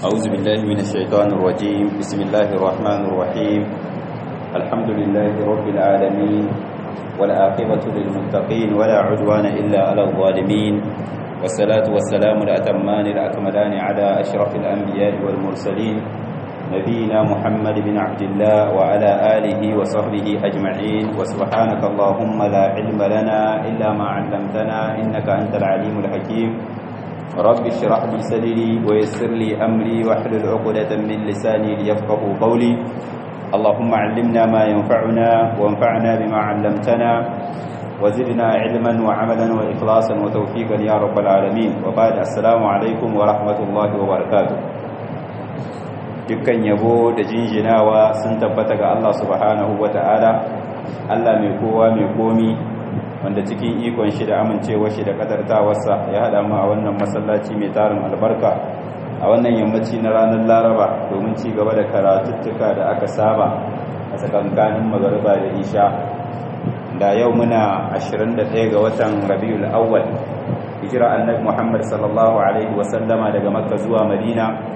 أعوذ بالله من الشيطان الرجيم بسم الله الرحمن الرحيم الحمد لله رب العالمين والعاقبة للمتقين ولا عدوان إلا على الظالمين والصلاة والسلام الأتمان الأكملان على أشرف الأنبياء والمرسلين نبينا محمد بن عبد الله وعلى آله وصحبه أجمعين وسبحانك اللهم لا علم لنا إلا ما علمتنا إنك أنت العليم الحكيم رب اشرح لي صدري ويسر لي أمري واحلل عقدة من لساني ليفقه قولي اللهم علمنا ما ينفعنا وانفعنا بما علمتنا وزدنا علما وعملا وإخلاصا وتوفيقا يا رب العالمين وبعد السلام عليكم ورحمة الله وبركاته dukkan yabo da jinjinawa sun tabbata ga Allah subhanahu ta'ala Allah mai kowa mai komi wanda cikin ikon shi da amincewa shi da kadartawarsa ya hada mu a wannan masallaci mai tarin albarka a wannan yammaci na ranar Laraba domin ci gaba da karatuttuka da aka saba a tsakankanin magariba da isha da yau muna 21 ga watan Rabiul Awwal hijira annabi Muhammad sallallahu alaihi wasallama daga Makka zuwa Madina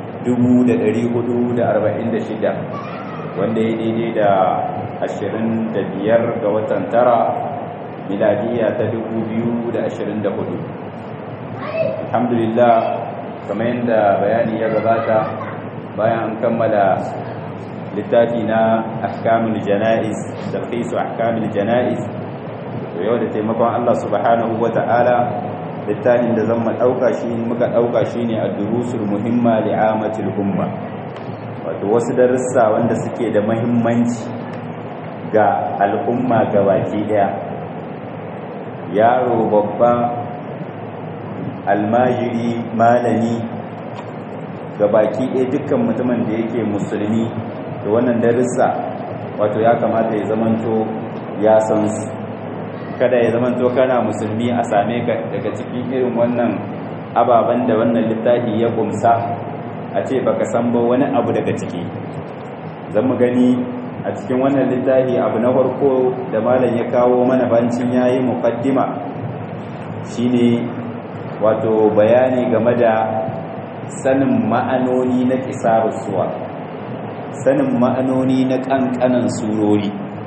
446 wanda ya daidai da 25 ga watan tara miladiya ta 2024 alhamdulillah kamar yadda bayani ya gabata bayan an kammala littafi na ahkamul jana'iz talqisu ahkamul jana'iz to yau da taimakon Allah subhanahu wata'ala littafin da zan ɗauka shi muka ɗauka shi ne a durusul muhimma li'amatul umma wato wasu darussa wanda suke da mahimmanci ga al'umma baki ɗaya yaro babba almajiri malami baki ɗaya dukkan mutumin da yake musulmi da wannan darussa wato ya kamata ya zamanto ya san su kada ya zama to kana musulmi a same ka daga cikin irin wannan ababen da wannan littafi ya gumsa a ce baka san ba wani abu daga ciki zan mu gani a cikin wannan littafi abu na farko da malam ya kawo mana bancin yayi muqaddima shine wato bayani game da sanin ma'anoni na kisarus suwa sanin ma'anoni na kankanan surori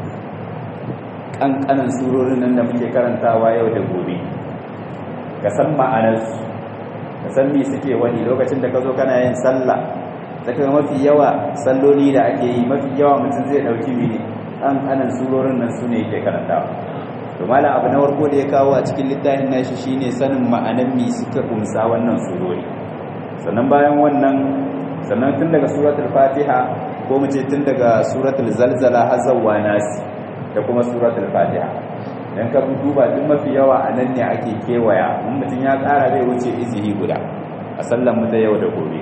ƙanƙanan surorin nan da muke karantawa yau da gobe ka san ma'anarsu ka san me suke wani lokacin da ka zo kana yin sallah daga mafi yawa salloli da ake yi mafi yawa mutum zai ɗauki mene ƙanƙanan surorin nan su ne yake karantawa to malam abu na farko da ya kawo a cikin littafin nashi shine sanin ma'anar me suka kumsa wannan surori sannan bayan wannan sannan tun daga suratul fatiha ko mu ce tun daga suratul zalzala har zawwa nasi da kuma suratul fatiha dan ka duba duk mafi yawa a nan ne ake kewaya in mutum ya ƙara bai wuce izihi guda a sallan mu ta yau da gobe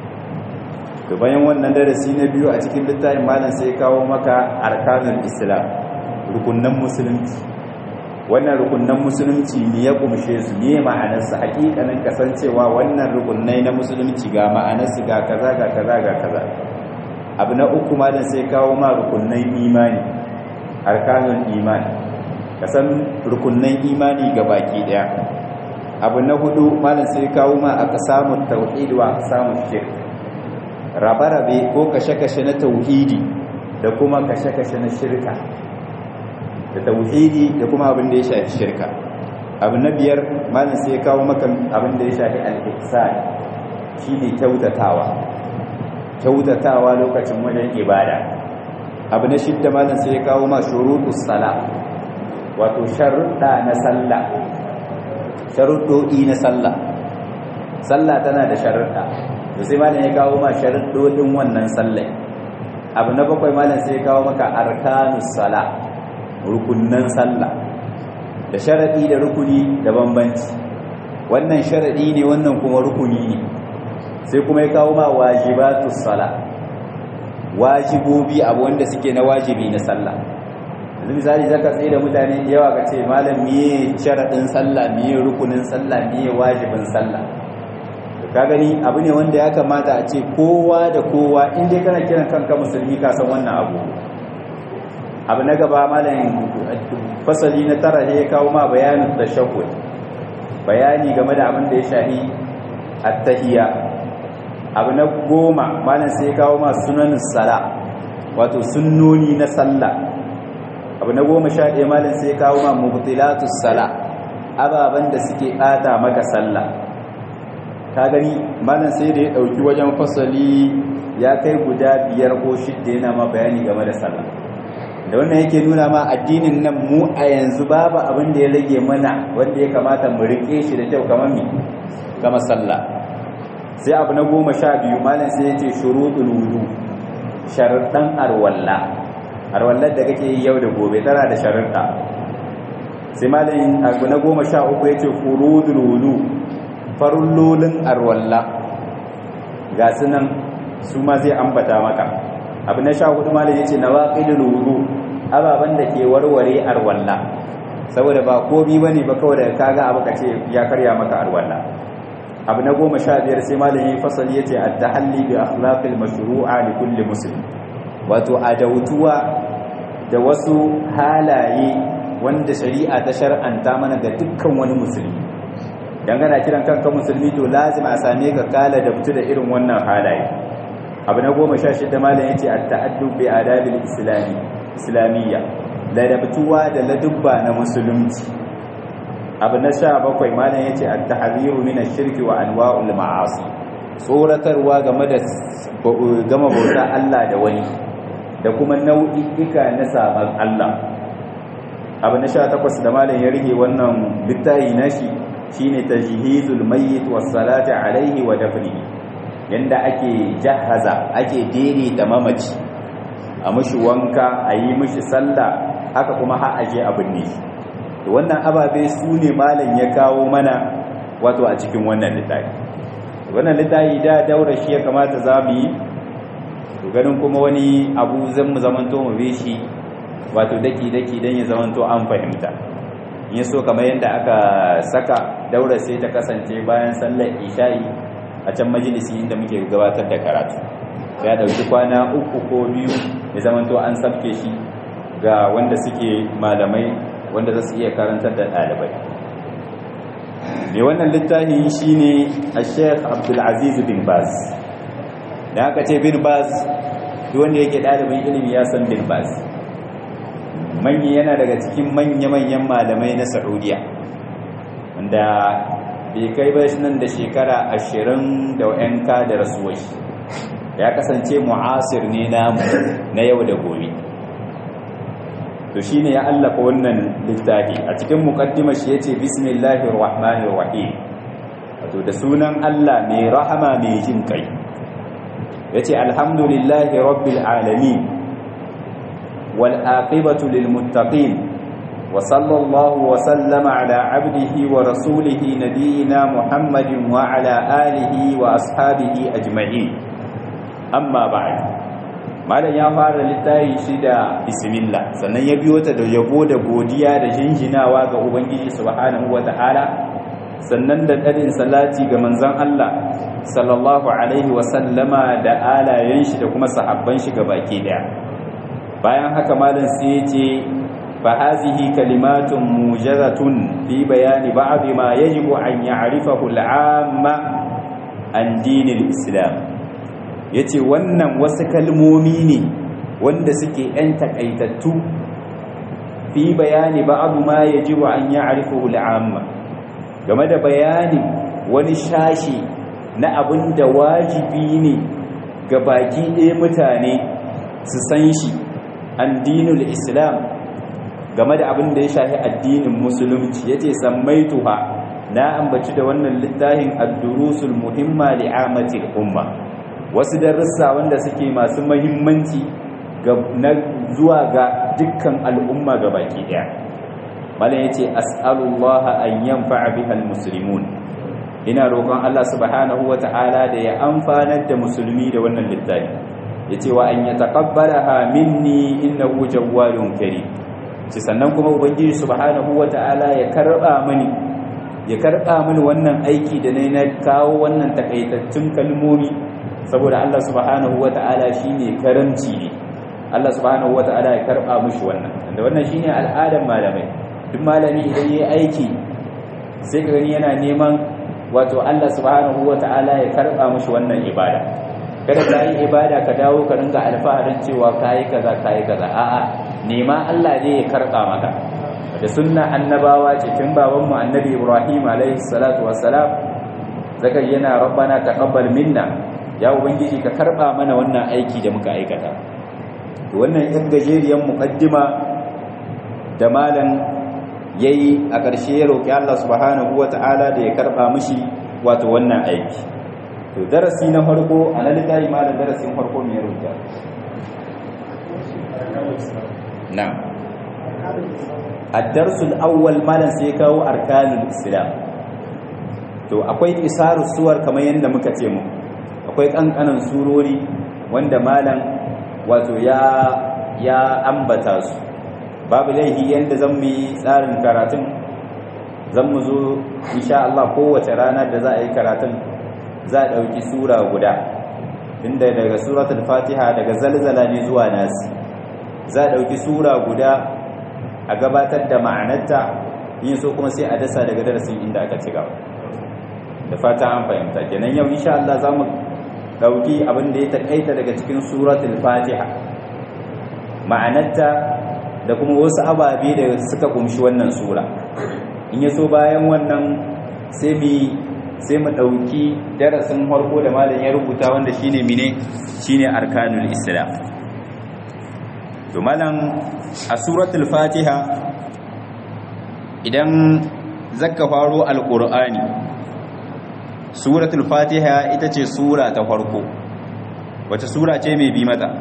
to bayan wannan darasi na biyu a cikin littafin malam sai kawo maka arkanul islam rukunnan musulunci wannan rukunnan musulunci ne ya kumshe su ne ma'anarsa hakikanin kasancewa wannan rukunnai na musulunci ga ma'anarsu ga kaza ga kaza ga kaza abu na uku malam sai kawo ma rukunnan imani arkanun imani kasan rukunnan imani ga baki daya abu na hudu malam sai kawo ma aka samu tauhid wa samu shirk rabe-rabe ko kashe-kashe na tauhidi da kuma kashe-kashe na shirka da tauhidi da kuma abin da ya shafi shirka abu na biyar malam sai kawo maka abin da ya shafi al-ihsan shine kyautatawa kyautatawa lokacin wajen ibada abu na shidda malam sai ya kawo ma shurutus sala wato sharuɗa na sallah sharuɗoɗi na sallah sallah tana da sharuɗa to sai malam ya kawo ma sharuɗoɗin wannan sallah abu na bakwai malam sai ya kawo maka arkanus sala rukunnan sallah da sharaɗi da rukuni da bambanci wannan sharaɗi ne wannan kuma rukuni ne sai kuma ya kawo ma wajibatus sala wajibobi abu wanda suke na wajibi na sallah yanzu misali zaka tsaye da mutane da yawa ka ce malam miye sharadin sallah miye rukunin sallah miye wajibin sallah ka gani abu ne wanda ya kamata a ce kowa da kowa in dai kana kiran kanka musulmi ka san wannan abu abu na gaba malam fasali na tara ne ya kawo ma bayanin tashahhud bayani game da abin da ya shahi at-tahiyya abu na goma malam sai ya kawo ma sunanin sala wato sunnoni na sallah abu na goma sha ɗaya malam sai ya kawo ma mubtilatus sala ababen da suke ɓata maka sallah ka gani malam sai da ya ɗauki wajen fasali ya kai guda biyar ko shidda yana ma bayani game da sallah da wannan yake nuna ma addinin nan mu a yanzu babu abin da ya rage mana wanda ya kamata mu rike shi da kyau kamar mi kama sallah sai abu na goma sha biyu malam sai ya ce shuruɗul wudu sharuɗan arwalla arwallar da kake yi yau da gobe tana da sharuɗa sai malam abu na goma sha uku ya ce furudul wudu farullolin arwalla ga su nan su ma zai ambata maka abu na sha hudu malam ya ce na waƙilul wudu ababen da ke warware arwalla saboda ba komi ba ne ba kawai da kaga abu ka ce ya karya maka arwalla abu na goma sha biyar sai malam ya fasali ya ce a tahalli bi akhlaqil mashru'a li kulli muslim wato adautuwa da wasu halaye wanda shari'a ta shar'anta mana ga dukkan wani musulmi dangana kiran kanka musulmi to lazim a same ka kala da fitu da irin wannan halaye abu na goma sha shida malam ya ce a ta'addu bi adabil islami islamiyya ladabtuwa da ladubba na musulunci abu na sha bakwai malam ya ce a tahariru min shirki wa anwa'ul ma'asi tsoratarwa game da gama bauta Allah da wani da kuma nau'i'ika na sabon Allah abu na sha takwas da malam ya rige wannan littafi nashi shine tajhizul mayyit was salati alaihi wa dafnihi yanda ake jahaza ake daidaita mamaci a mushi wanka a yi mushi sallah haka kuma har aje abin ne to wannan ababe su ne malam ya kawo mana wato a cikin wannan littafi wannan littafi da daura shi ya kamata za mu yi to ganin kuma wani abu zan mu zamanto mu bi shi wato daki daki dan ya zamanto an fahimta in so kamar yadda aka saka daura sai ta kasance bayan sallar isha'i a can majalisi inda muke gabatar da karatu ya dauki kwana uku ko biyu ya zamanto an sabke shi ga wanda suke malamai wanda za su iya karantar da ɗalibai mai wannan littafi shine a sheikh abdulaziz bin baz da aka ce bin baz wanda yake ɗalibin ilimi ya san bin baz manyi yana daga cikin manya-manyan malamai na saudiya wanda bai kai ba nan da shekara ashirin da yanka da rasuwar shi ya kasance mu'asir ne namu na yau da gobe to shine ya allafa wannan littafi a cikin muqaddimar shi yace bismillahir rahmanir rahim wato da sunan Allah mai rahama mai jin kai yace alhamdulillahi rabbil alamin wal aqibatu lil muttaqin wa sallallahu wa sallama ala abdihi wa rasulihi nabiyina muhammadin wa ala alihi wa ashabihi ajma'in amma ba'd malam ya fara littafi shi da bismillah sannan ya biyo ta da yabo da godiya da jinjinawa ga ubangiji subhanahu wata'ala sannan da ɗarin salati ga manzon Allah sallallahu alaihi wa sallama da alayen shi da kuma sahabban shi ga baki daya bayan haka malam sai ya ce fa hazihi kalimatun mujazatun fi bayani ba'd ma yajibu an ya'rifahu al'amma an dinil islam ya ce wannan wasu kalmomi ne wanda suke ‘yan takaitattu fi bayani ba abu ma ya ji wa an yi arifu al'amma game da bayani wani shashi na abin da wajibi ne ga baki ɗaya mutane su san shi an dinul islam game da abin da ya shahi addinin musulunci ya ce sammaituha na ambaci da wannan littafin addurusul muhimma li'amatil umma wasu darussa wanda suke masu mahimmanci na zuwa ga dukkan al'umma ga baki daya malam yace as'alullah an yanfa'a bihal muslimun ina roƙon Allah subhanahu wata'ala da ya amfanar da musulmi da wannan littafi yace wa an yataqabbalaha minni innahu jawwalun karim ci sannan kuma ubangiji subhanahu wata'ala ya karba mini ya karba mini wannan aiki da nayi na kawo wannan takaitattun kalmomi saboda Allah subhanahu wata'ala shine karamci ne Allah subhanahu wata'ala ya karba mushi wannan da wannan shine al'adar malamai duk malami idan yayi aiki sai ka gani yana neman wato Allah subhanahu wata'ala ya karba mishi wannan ibada kada ka yi ibada ka dawo ka ringa alfaharin cewa kayi kaza kayi kaza a'a nema Allah ne ya karba maka da sunna annabawa ce tun baban mu annabi Ibrahim alaihi salatu wassalam zaka yana rabbana taqabbal minna ya ubangiji ka karba mana wannan aiki da muka aikata to wannan yan gajeriyar muqaddima da malam yayi a ƙarshe ya roki Allah subhanahu wata'ala da ya karba mishi wato wannan aiki to darasi na farko a na littafi malam darasin farko me ya rubuta na ad-darsul awwal malam sai ya kawo arkanul islam to akwai isaru suwar kamar yadda muka ce mu akwai kankanan surori wanda malam wato ya ya ambata su babu laihi yadda zan mu yi tsarin karatun zan mu zo insha Allah kowace rana da za a yi karatun za a ɗauki sura guda inda daga suratul fatiha daga zalzala ne zuwa nasi za a ɗauki sura guda a gabatar da ma'anarta yin so kuma sai a dasa daga darasin inda aka ci gaba da fata an fahimta kenan yau insha Allah za mu ɗauki abin da ya taƙaita daga cikin suratul fatiha ma'anarta da kuma wasu ababe da suka kumshi wannan sura in ya so bayan wannan sai mu sai mu ɗauki darasin farko da malam ya rubuta wanda shine mine shine arkanul islam to malam a suratul fatiha idan zakka faro alqur'ani suratul fatiha ita ce sura ta farko wace sura ce mai bi mata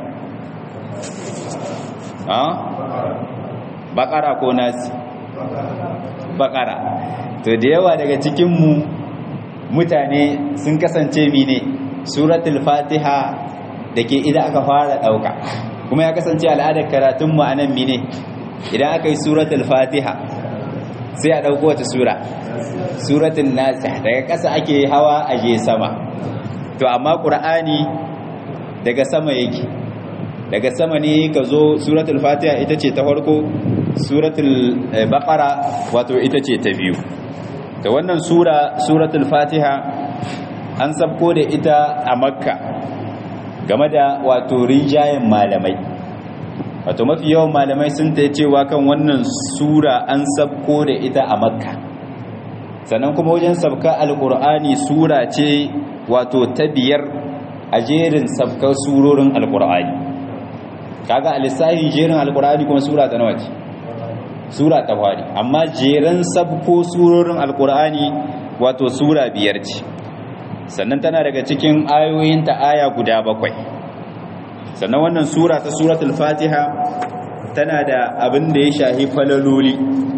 ha bakara ko nasi bakara to da yawa daga cikinmu mutane sun kasance mine suratul fatiha da ke idan aka fara ɗauka kuma ya kasance al'adar karatunmu a nan mine idan aka yi suratul fatiha sai a ɗauko wata sura suratul nasi daga ƙasa ake hawa a je sama to amma ƙur'ani daga sama yake daga sama ne ka zo suratul fatiha ita ce ta farko suratul baqara wato ita ce ta biyu da wannan sura suratul fatiha an sabko da ita a makka game da wato rinjayen malamai wato mafi yawan malamai sun ta cewa kan wannan sura an sabko da ita a makka sannan kuma wajen sabka alkur'ani sura ce wato ta biyar a jerin sabkar surorin alkur'ani kaga a lissahin jerin alkur'ani kuma sura ta nawa ce sura ta fari amma jeran sabko surorin alkur'ani wato sura biyar ce sannan tana daga cikin ayoyinta aya guda bakwai sannan wannan sura ta suratul fatiha tana da abin da ya shahi falaloli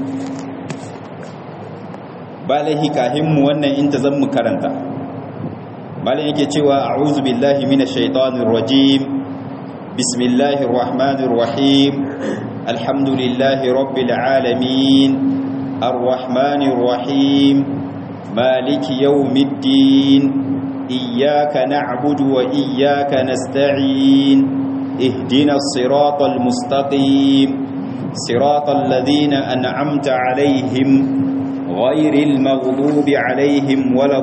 ba laihi kahinmu wannan in ta zan mu karanta malin yake cewa a'udhu billahi minash shaitanir rajim bismillahir rahmanir rahim alhamdulillahi rabbil alamin arrahmanir rahim maliki yawmiddin iyyaka na'budu wa iyyaka nasta'in ihdinas siratal mustaqim siratal ladzina an'amta alaihim غير المغضوب عليهم ولا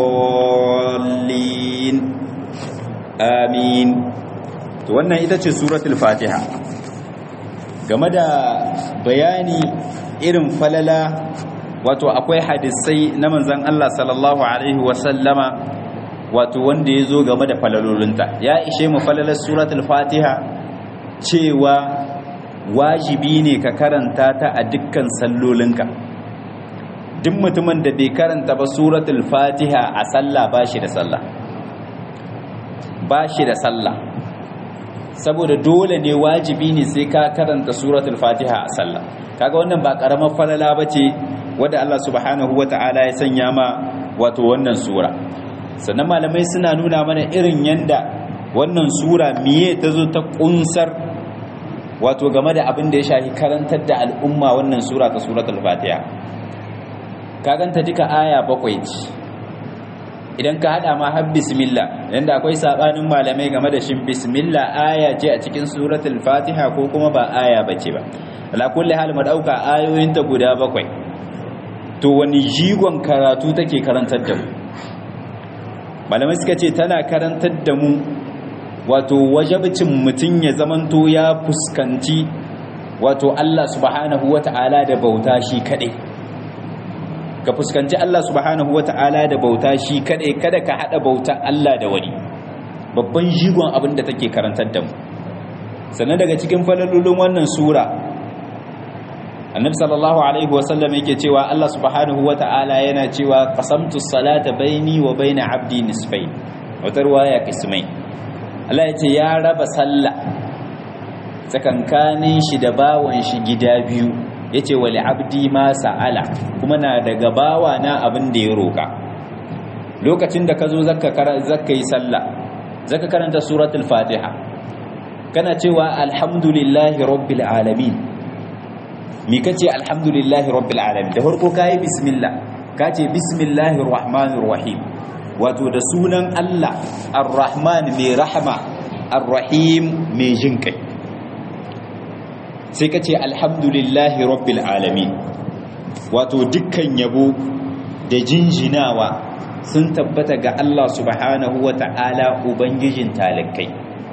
الضالين آمين wannan ita ce suratul fatiha game da bayani irin falala wato akwai hadisai na manzon Allah sallallahu alaihi wasallama wato wanda ya zo game da falalolinta ya ishe mu falalar suratul fatiha cewa wajibi ne ka karanta ta a dukkan sallolinka duk mutumin da bai karanta ba suratul fatiha a sallah ba shi da sallah ba shi da sallah saboda dole ne wajibi ne sai ka karanta suratul fatiha a sallah kaga wannan ba karamar falala bace wanda Allah subhanahu wataala ya sanya ma wato wannan sura sannan malamai suna nuna mana irin yanda wannan sura miye ta zo ta kunsar wato game da abin da ya shafi karantar da al'umma wannan sura ta suratul fatiha kaganta duka aya bakwai ce idan ka hada ma har bismillah yanda akwai sabanin malamai game da shin bismillah aya ce a cikin suratul fatiha ko kuma ba aya bace ba ala kulli hal mu dauka ayoyin ta guda bakwai to wani jigon karatu take karantar da mu malamai suka ce tana karantar da mu wato wajabcin mutum ya zamanto ya fuskanci wato Allah subhanahu wata'ala da bauta shi kadai ka fuskanci Allah subhanahu wata'ala da bauta shi kadai kada ka hada bauta Allah da wani babban jigon abin da take karantar da mu sannan daga cikin falalolin wannan sura annabi sallallahu alaihi wasallam yake cewa Allah subhanahu wata'ala yana cewa qasamtu salata baini wa baina abdi nisfain wata ruwaya kismai Allah yace ya raba sallah tsakankanin shi da bawan shi gida biyu yace wali abdi ma sa'ala kuma na daga bawa na abin da ya roka lokacin da ka zo zakka zakka yi sallah zaka karanta suratul fatiha kana cewa alhamdulillahi rabbil alamin mi kace alhamdulillahi rabbil alamin da farko kai bismillah kace bismillahir rahmanir rahim wato da sunan Allah ar-rahman mai rahama ar-rahim mai jinkai sai kace alhamdulillahi rabbil alamin wato dukkan yabo da jinjinawa sun tabbata ga Allah subhanahu wata'ala ubangijin talakai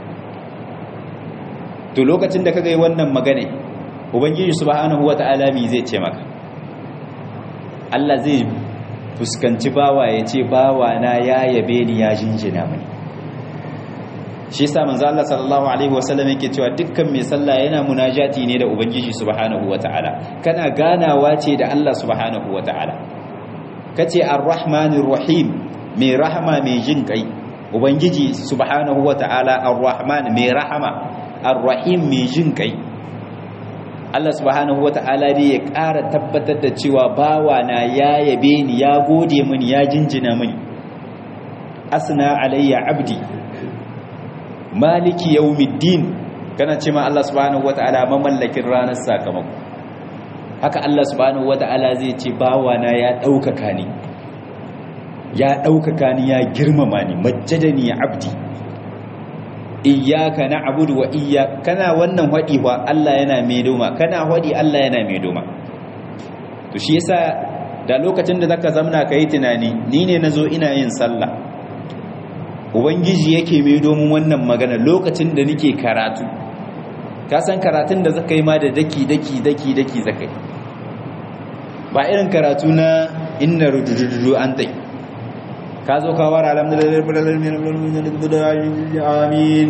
to lokacin da kaga yi wannan magana ubangiji subhanahu wata'ala mi zai ce maka Allah zai fuskanci bawa ya ce bawa na ya yabe ni ya jinjina mani shi yasa manzo Allah sallallahu alaihi wasallam yake cewa dukkan mai sallah yana munajati ne da ubangiji subhanahu wata'ala kana ganawa ce da Allah subhanahu wata'ala kace ar-rahmanir rahim mai rahama mai jin kai ubangiji subhanahu wata'ala ar-rahman mai rahama ar-rahim mai jin kai Allah subhanahu wata'ala dai ya ƙara tabbatar da cewa bawa na ya yabe ni ya gode mini ya jinjina mini asna alayya abdi maliki yawmiddin kana ce ma Allah subhanahu wata'ala mamallakin ranar sakamako haka Allah subhanahu wata'ala zai ce bawa na ya ɗaukaka ni ya ɗaukaka ni ya girmama ni majjadani abdi iyyaka na'budu wa iyya kana wannan hadi wa Allah yana mai doma kana hadi Allah yana mai doma to shi yasa da lokacin da zaka zamna kai tunani ni ne nazo ina yin sallah ubangiji yake mai domin wannan magana lokacin da nake karatu ka san karatun da zaka yi ma da daki daki daki daki zaka yi ba irin karatu na inna rudududu an tai ka zo ka wara amin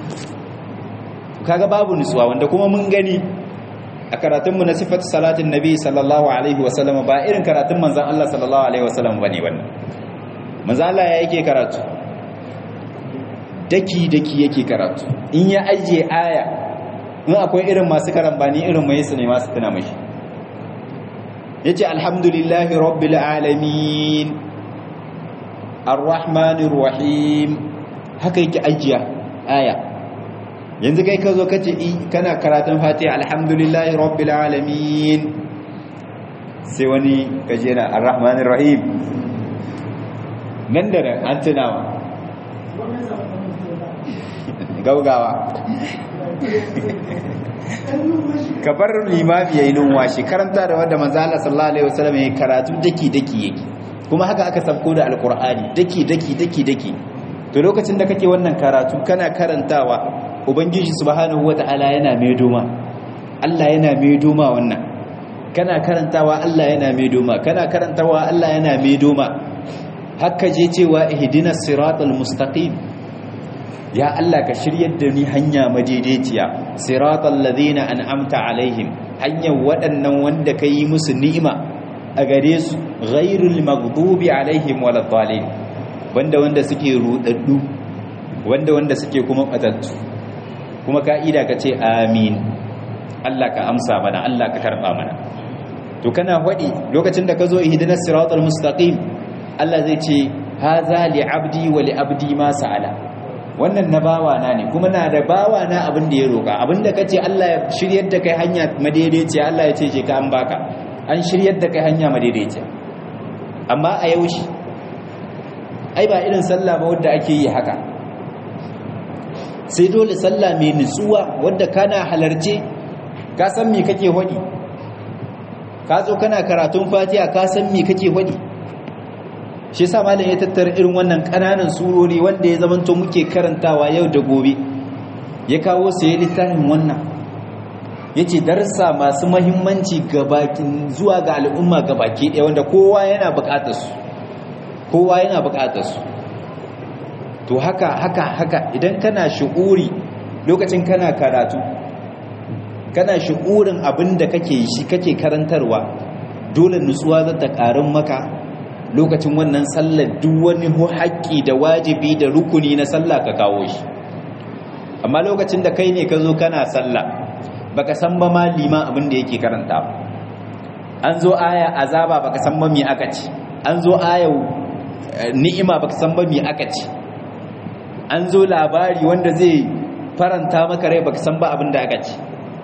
kaga babu nutsuwa wanda kuma mun gani a karatunmu na sifatu salatin nabi sallallahu alaihi wasallam ba irin karatun manzan Allah sallallahu alaihi wasallam bane wannan manzan Allah ya yake karatu daki daki yake karatu in ya ajiye aya in akwai irin masu karambani irin mai su ne masu tuna mashi yace alhamdulillahi rabbil alamin ar-rahmanir rahim haka yake ajiya aya yanzu kai ka zo kace kana karatun fatiha alhamdulillahi rabbil alamin sai wani kaje na ar-rahmanir rahim nan da nan an tunawa gaugawa ka bar limami yayin numwashi karanta da wanda manzo Allah sallallahu alaihi wasallam yayin karatu daki daki yake kuma haka aka sabko da alqur'ani daki daki daki daki to lokacin da kake wannan karatu kana karantawa ubangiji subhanahu wataala yana mai doma Allah yana mai doma wannan kana karantawa Allah yana mai doma kana karantawa Allah yana mai doma haka je cewa ihdinas siratal mustaqim ya Allah ka shiryar da ni hanya madaidaiciya siratal ladina an'amta alaihim hanyar waɗannan wanda ka yi musu ni'ima a gare su ghairul maghdubi alaihim waladdallin wanda wanda suke rudaddu wanda wanda suke kuma batattu kuma ka'ida ka ce amin Allah ka amsa mana Allah ka karba mana to kana wadi lokacin da ka zo ihdinas siratal mustaqim Allah zai ce haza li abdi wa li abdi ma sa'ala wannan na bawa na ne kuma na da bawa na abin da ya roka abin da kace Allah ya shiryar da kai hanya madaidaiciya Allah ya ce je ka an baka an shiryar da kai hanya madaidaiciya amma a yaushe ai ba irin sallah ba wanda ake yi haka sai dole sallah mai nutsuwa wadda kana halarce ka san me kake hodi ka zo kana karatun fatiha ka san me kake wadi shi yasa malam ya tattara irin wannan kananan surori wanda ya zamanto muke karantawa yau da gobe ya kawo su ya littafin wannan yace darsa masu muhimmanci gabakin zuwa ga al'umma gabaki ɗaya wanda kowa yana buƙatar su kowa yana buƙatar su to haka haka haka idan kana shu'uri lokacin kana karatu kana shu'urin abin da kake shi kake karantarwa dole nutsuwa za ta ƙarin maka lokacin wannan sallar duk wani haƙƙi da wajibi da rukuni na sallah ka kawo shi amma lokacin da kai ne ka zo kana sallah baka san ba ma liman abin da yake karanta an zo aya azaba baka san ba me aka ci an zo aya ni'ima baka san ba me aka ci an zo labari wanda zai faranta maka rai baka san ba abin da aka ci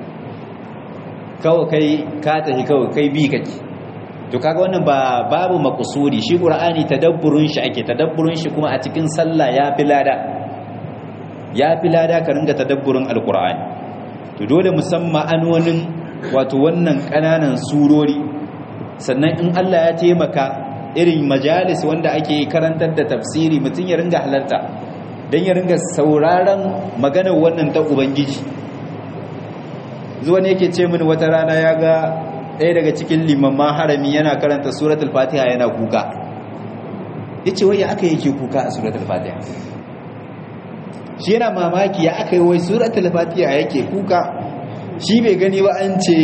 kawai kai ka tafi kawai kai bi kake to kaga wannan ba babu makusudi shi qur'ani tadabburun shi ake tadabburun shi kuma a cikin sallah ya fi lada ya fi lada ka ringa tadabburin alqur'ani to dole musamman anonin wato wannan kananan surori sannan in Allah ya taimaka irin majalis wanda ake karantar da tafsiri mutum ya ringa halarta don ya ringa sauraron maganar wannan ta ubangiji zuwa ne yake ce mini wata rana ya ga ɗaya daga cikin limamman harami yana karanta suratul fatiha yana kuka ya ce wai ya aka yake kuka a suratul fatiha shi yana mamaki ya aka yi wai suratul fatiha yake kuka shi bai gani ba an ce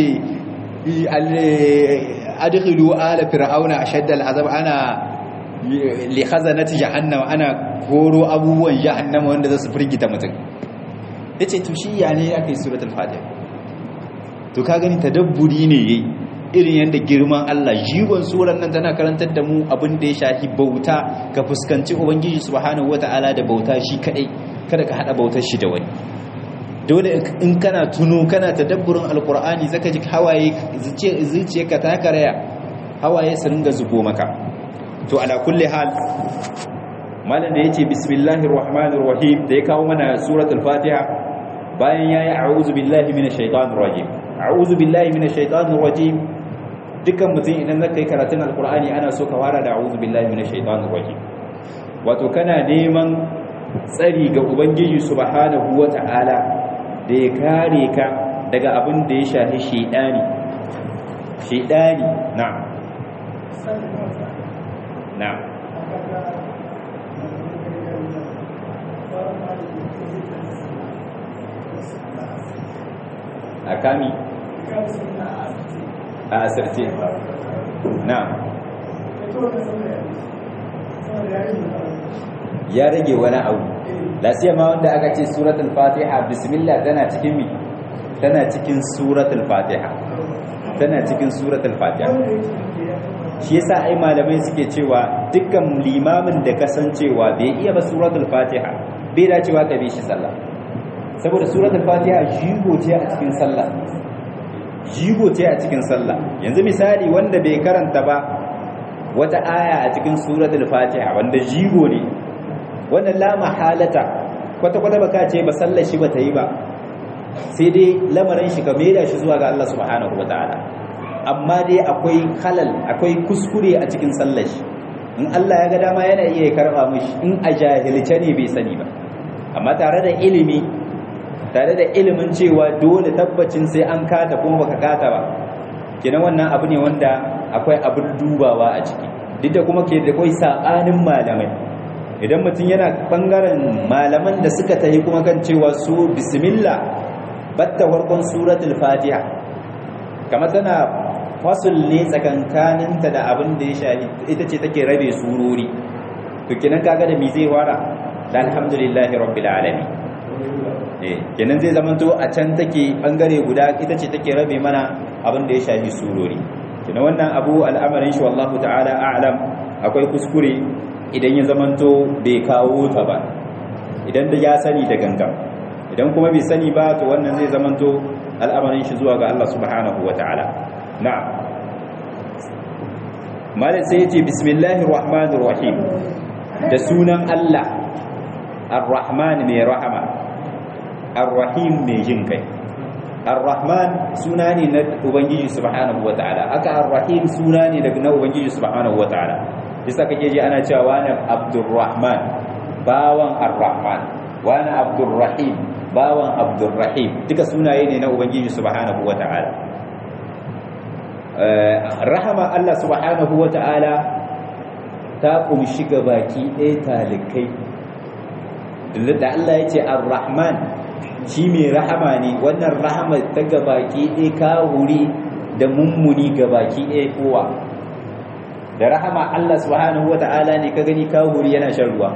adkhilu ala fir'auna ashadda al'azab ana li khazanati jahannam ana koro abubuwan jahannama wanda za su firgita mutum yace to shi ya ne aka yi suratul fatiha to ka gani tadabburi ne yayi irin yadda girman Allah jigon suran nan tana karantar da mu abin da ya shafi bauta ka fuskanci ubangiji subhanahu wata'ala da bauta shi kadai kada ka hada bautar shi da wani dole in kana tuno kana tadabburin alqur'ani zaka ji hawaye zuciyarka ta karaya hawaye su ringa zubo maka to ala kulli hal malam da yace bismillahir rahmanir rahim da ya kawo mana suratul fatiha bayan yayi a'udhu billahi minash shaitanir rajim a'udhu billahi minash shaitanir rajim dukkan mutum idan zaka yi karatun alqur'ani ana so ka fara da a'udhu billahi minash shaitanir rajim wato kana neman tsari ga ubangiji subhanahu wata'ala da ya kare ka daga abin da ya shafi shaidani shaidani na'am na'am a kami a asirce na ya rage wani abu lasiya ma wanda aka ce suratul fatiha bismillah tana cikin mi tana cikin suratul fatiha tana cikin suratul fatiha shi yasa ai malamai suke cewa dukkan limamin da kasancewa bai iya ba suratul fatiha bai dacewa ka bi shi sallah saboda suratul fatiha jigo ce a cikin sallah jigo ce a cikin sallah yanzu misali wanda bai karanta ba wata aya a cikin suratul fatiha wanda jigo ne wannan la mahalata kwata kwata baka ce ba sallar shi bata yi ba sai dai lamarin shi ka maida shi zuwa ga Allah subhanahu wataala amma dai akwai halal akwai kuskure a cikin sallar shi in Allah ya ga dama yana iya karba mishi in a jahilce ne bai sani ba amma tare da ilimi tare da ilimin cewa dole tabbacin sai an kata kuma baka kata ba kenan wannan abu ne wanda akwai abin dubawa a ciki duk da kuma ke da kai sabanin malamai idan mutum yana bangaren malaman da suka tahi kuma kan cewa su bismillah batta farkon suratul fatiha kamar tana fasul ne tsakankaninta da abin da ya shahi ita ce take rabe surori to kenan kaga da me zai fara da alhamdulillahi rabbil alamin eh kenan zai zamanto a can take bangare guda ita ce take rabe mana abin da ya shafi surori kenan wannan abu al'amarin shi wallahu ta'ala a'lam akwai kuskure idan ya zamanto bai kawo ta ba idan da ya sani da gangan idan kuma bai sani ba to wannan zai zamanto al'amarin shi zuwa ga Allah subhanahu wata'ala na'am malam sai ya ce bismillahir rahmanir rahim da sunan Allah ar-rahman mai rahama ar-rahim mai jin kai ar-rahman suna ne na ubangiji subhanahu wataala aka ar-rahim suna ne daga na ubangiji subhanahu wataala bisa kake ji ana cewa wani abdurrahman bawan ar-rahman wani abdurrahim bawan abdurrahim duka sunaye ne na ubangiji subhanahu wataala rahama Allah subhanahu wataala ta kumshi baki ɗaya talikai da Allah ya ce ar-rahman shi mai rahama ne wannan rahama ta gabaki ɗaya kawuri da mummuni gabaki ɗaya kowa da rahama Allah subhanahu wa ta'ala ne ka gani kawuri yana shan ruwa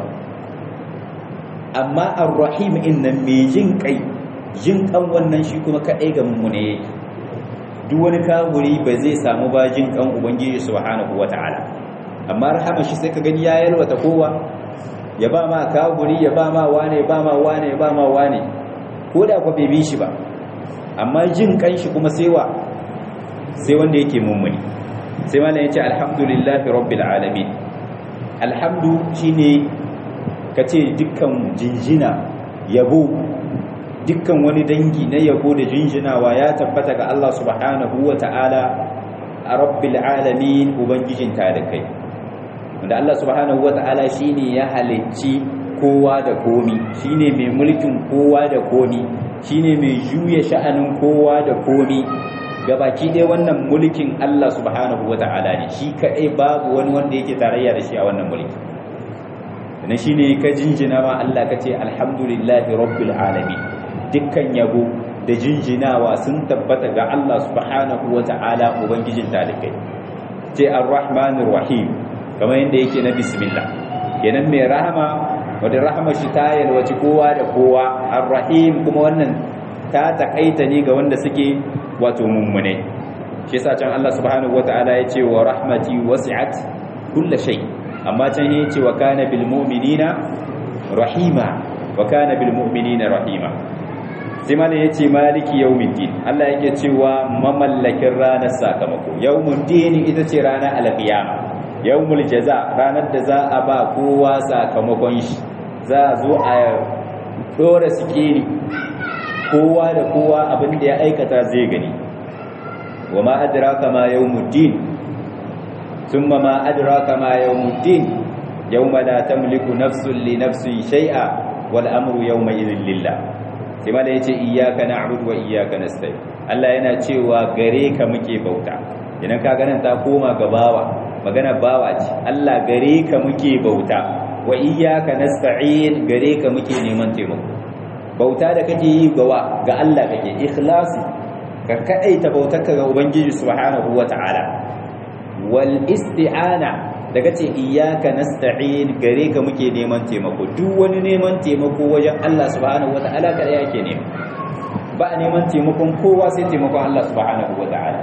amma ar-rahim innan mai jin kai jin kan wannan shi kuma kaɗai ga mummune yake duk wani kawuri ba zai samu ba jin kan ubangiji subhanahu wa ta'ala amma rahama shi sai ka gani ya yalwata kowa ya ba ma kawuri ya ba ma wane ya ba ma wane ya ba ma wane ko da kwa bai bi shi ba amma jin kanshi kuma sai wa sai wanda yake mummuni sai malam yace alhamdulillahi rabbil alamin alhamdu shine kace dukkan jinjina yabo dukkan wani dangi na yabo da jinjinawa ya tabbata ga Allah subhanahu wata'ala rabbil alamin ubangijin kai wanda Allah subhanahu wata'ala shine ya halicci kowa da komi shine mai mulkin kowa da komi shine mai juya sha'anin kowa da komi gabaki dai wannan mulkin Allah subhanahu wata'ala ne shi kadai babu wani wanda yake tarayya da shi a wannan mulki dan shine ka jinjina ma Allah kace alhamdulillahi rabbil alamin dukkan yabo da jinjinawa sun tabbata ga Allah subhanahu wata'ala ubangijin talikai ce arrahmanir rahim kamar yadda yake na bismillah kenan mai rahama wadda rahama shi ta yalwaci kowa da kowa ar-rahim kuma wannan ta takaita ne ga wanda suke wato mummune shi yasa can Allah subhanahu wataala ya ce wa rahmati wasi'at kull shay amma can ya ce wa kana bil mu'minina rahima wa kana bil mu'minina rahima sai mana ya ce maliki yawmiddin Allah yake cewa mamallakin ranar sakamako yawmuddin ita ce ranar alqiyama yawmul jaza ranar da za a ba kowa sakamakon shi za a zo a dora sikiri kowa da kowa abin da ya aikata zai gani wa ma adraka ma yawmuddin thumma ma adraka ma yawmuddin yawma la tamliku nafsun li nafsin shay'a wal amru yawma idhin lillah sai ma da yace iyyaka na'budu wa iyyaka nasta'in Allah yana cewa gare ka muke bauta idan ka ganin ta koma ga bawa magana bawa ce Allah gare ka muke bauta wa iyyaka nasta'in gare ka muke neman taimako bauta da kake yi gawa ga Allah kake ikhlasi ka kadaita bautarka ga ubangiji subhanahu wata'ala wal isti'ana da kace iyyaka nasta'in gare ka muke neman taimako duk wani neman taimako wajen Allah subhanahu wata'ala kada yake nema ba neman taimakon kowa sai taimakon Allah subhanahu wata'ala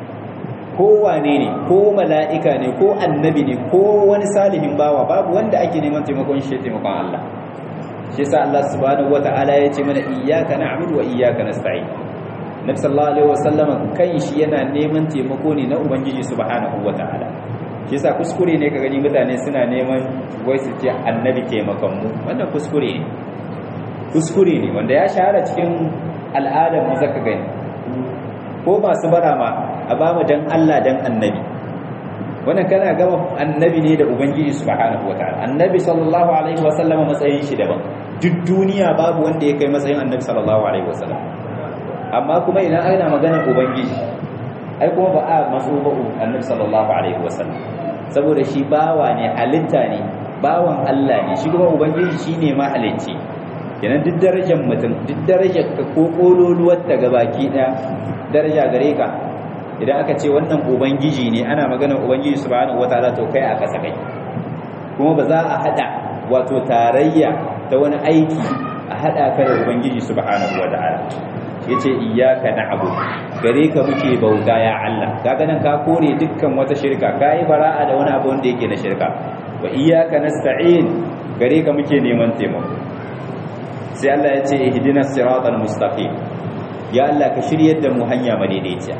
kowane ne ko mala'ika ne ko annabi ne ko wani salihin bawa babu wanda ake neman taimakon shi taimakon Allah shi sa Allah subhanahu wata'ala ya ce mana iyyaka na'budu wa iyyaka nasta'in Nabi sallallahu alaihi wasallam kai shi yana neman taimako ne na ubangiji subhanahu wata'ala shi sa kuskure ne ka gani mutane suna neman wai su ce annabi taimakon mu wannan kuskure ne kuskure ne wanda ya shahara cikin al'adar mu zaka gani ko masu bara ma a ba mu dan Allah dan annabi wannan kana gama annabi ne da ubangiji subhanahu wataala annabi sallallahu alaihi wasallam matsayin shi daban duk duniya babu wanda ya kai matsayin annabi sallallahu alaihi wasallam amma kuma idan ana magana ubangiji ai kuma ba a matso ba annabi sallallahu alaihi wasallam saboda shi bawa ne halitta ne bawan Allah ne shi kuma ubangiji shine ma halicci kenan duk darajar mutum duk darajar ka ko kololuwar ta gabaki daya daraja gare ka idan aka ce wannan ubangiji ne ana magana ubangiji subhanahu wataala to kai a kasa kai kuma ba za a hada wato tarayya ta wani aiki a hada ka da ubangiji subhanahu wataala yace iyyaka na'budu gare ka muke bauta ya Allah kaga nan ka kore dukkan wata shirka kai bara'a da wani abu wanda yake na shirka wa iyyaka nasta'in gare ka muke neman taimako sai Allah ya ce ihdinas siratal mustaqim ya Allah ka shiryar da mu hanya madaidaiciya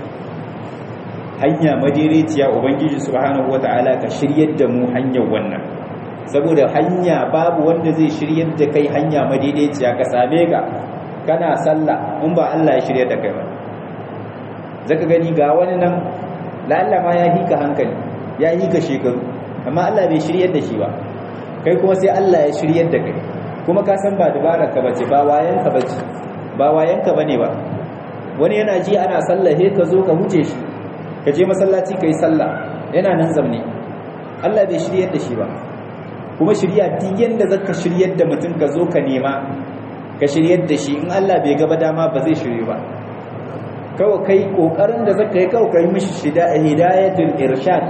hanya madaidaiciya ubangiji subhanahu wataala ka shiryar da mu hanyar wannan saboda hanya babu wanda zai shiryar da kai hanya madaidaiciya ka same ka kana sallah in ba Allah ya shirye da kai ba zaka gani ga wani nan lalla ma ya hika hankali ya hika shekaru amma Allah bai shiryar da shi ba kai kuma sai Allah ya shiryar da kai kuma ka san ba dabarar ka bace ba wayan ka bace ba wayan ka bane ba wani yana ji ana sallah he ka zo ka huce shi ka je masallaci kai sallah yana nan zamne Allah bai shiryar da shi ba kuma shirya duk yanda zaka shiryar da mutum ka zo ka nema ka shiryar da shi in Allah bai gaba dama ba zai shirye ba kawai kai kokarin da zaka yi kawai kai mishi hidayatul irshad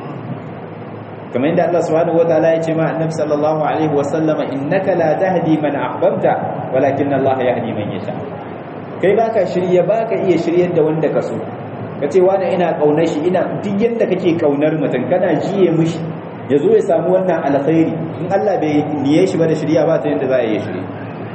kamar yadda Allah subhanahu wataala ya ce ma annabi sallallahu alaihi wa sallama innaka la tahdi man ahbabta walakin Allah yahdi man yasha kai baka shirye baka iya shiryar da wanda ka so kace wani ina kaunar shi ina duk yanda kake kaunar mutum kana jiye mishi yazo ya samu wannan alkhairi in Allah bai niye shi ba da shirya ba ta yanda za a yi shirye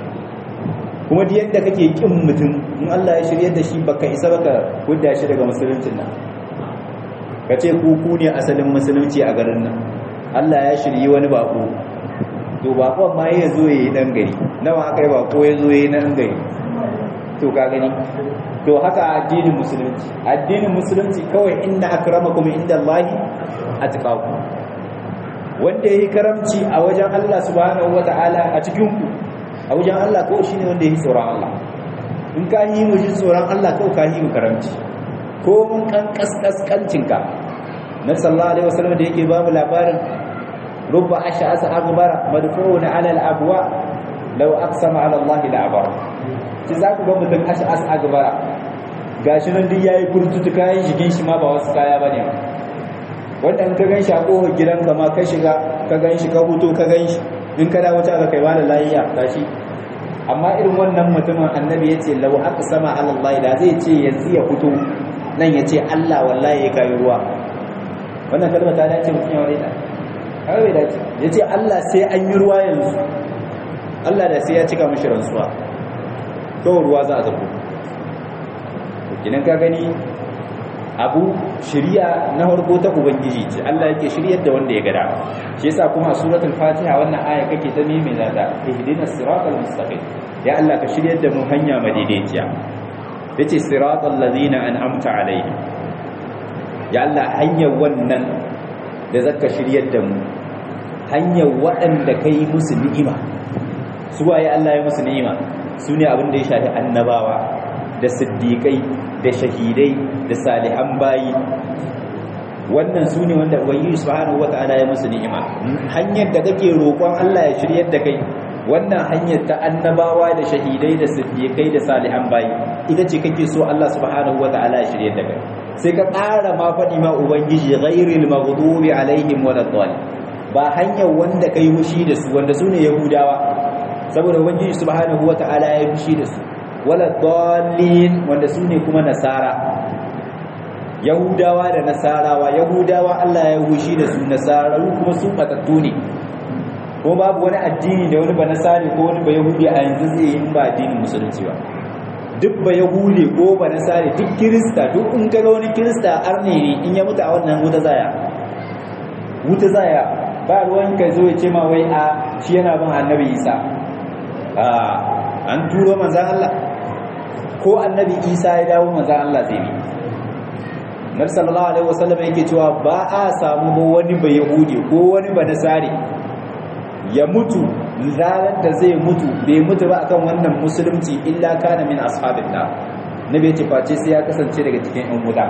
kuma duk yanda kake kin mutum in Allah ya shiryar da shi baka isa baka hudda shi daga musuluncin nan kace ku ku ne asalin musulunci a garin nan Allah ya shirye wani bako to bakon ma ya zo yayi dan gari nawa aka yi bako ya zo yayi dan gari to ka gani to haka addinin musulunci addinin musulunci kawai inna akramakum indallahi atqakum wanda yayi karamci a wajen Allah subhanahu wataala a cikin ku a wajen Allah kawai shine wanda yayi tsoron Allah in ka yi mu tsoron Allah kawai ka yi mu karamci ko mun kan kaskaskancinka na sallallahu alaihi wasallam da yake babu labarin rubba ash'asa aghbara madfu'un ala al-abwa law aqsama ala Allah la abara ci za ku ga mutum ash'as aghbara gashi nan duk yayi kurtutu kayan shigin shi ma ba wasu kaya bane wanda in ka ganshi a kofar gidanka ma ka shiga ka ganshi ka huto ka ganshi in ka dawo ta kai wala lafiya gashi amma irin wannan mutumin annabi yace law aqsama ala Allah da zai ce yanzu ya fito nan ya ce Allah wallahi ya kayi ruwa wannan kalma ta dace mutum ya wani ta har bai dace ya ce Allah sai an yi ruwa yanzu Allah da sai ya cika mashi rantsuwa kawai ruwa za a zafi kinan ka gani abu shirya na harko ta ubangiji ce Allah yake shiryar da wanda ya gada shi yasa kuma a suratul fatiha wannan aya kake ta neme za ta ihdinas siratal mustaqim ya Allah ka shiryar da mu hanya madaidaiciya yace siratal ladina an'amta alaihim ya Allah hanyar wannan da zaka shiryar da mu hanyar waɗanda kai musu ni'ima su waye Allah ya musu ni'ima su ne abin da ya shafi annabawa da siddiƙai da shahidai da salihan bayi wannan su ne wanda ubangiji subhanahu wata'ala ya musu ni'ima hanyar da kake roƙon Allah ya shiryar da kai wannan hanyar ta annabawa da shahidai da siddiqai da salihan bayi ita ce kake so Allah subhanahu wata'ala ya shirye da kai sai ka ƙara ma faɗi ma ubangiji ghairil maghdubi alaihim waladdallin ba hanyar wanda kai mushi da su wanda sune yahudawa saboda ubangiji subhanahu wata'ala ya mushi da su waladdallin wanda sune kuma nasara yahudawa da nasarawa yahudawa Allah ya mushi da su nasararu kuma su batattu ne ko babu wani addini da wani ba nasari ko wani ba yahudi a yanzu zai yi ba addinin musulunci ba duk ba yahudi ko ba nasari duk kirista duk in kaga wani kirista arne ne in ya mutu a wannan wuta zaya wuta zaya ba ruwan ka zo ya ce ma wai a shi yana bin annabi isa a an turo manzan Allah ko annabi isa ya dawo manzan Allah zai bi Nabi sallallahu alaihi wasallam yake cewa ba a samu wani ba yahudi ko wani ba nasari ya mutu ranar da zai mutu bai mutu ba akan wannan musulunci illa kana min ashabin nar nabi ce face sai ya kasance daga cikin yan wuta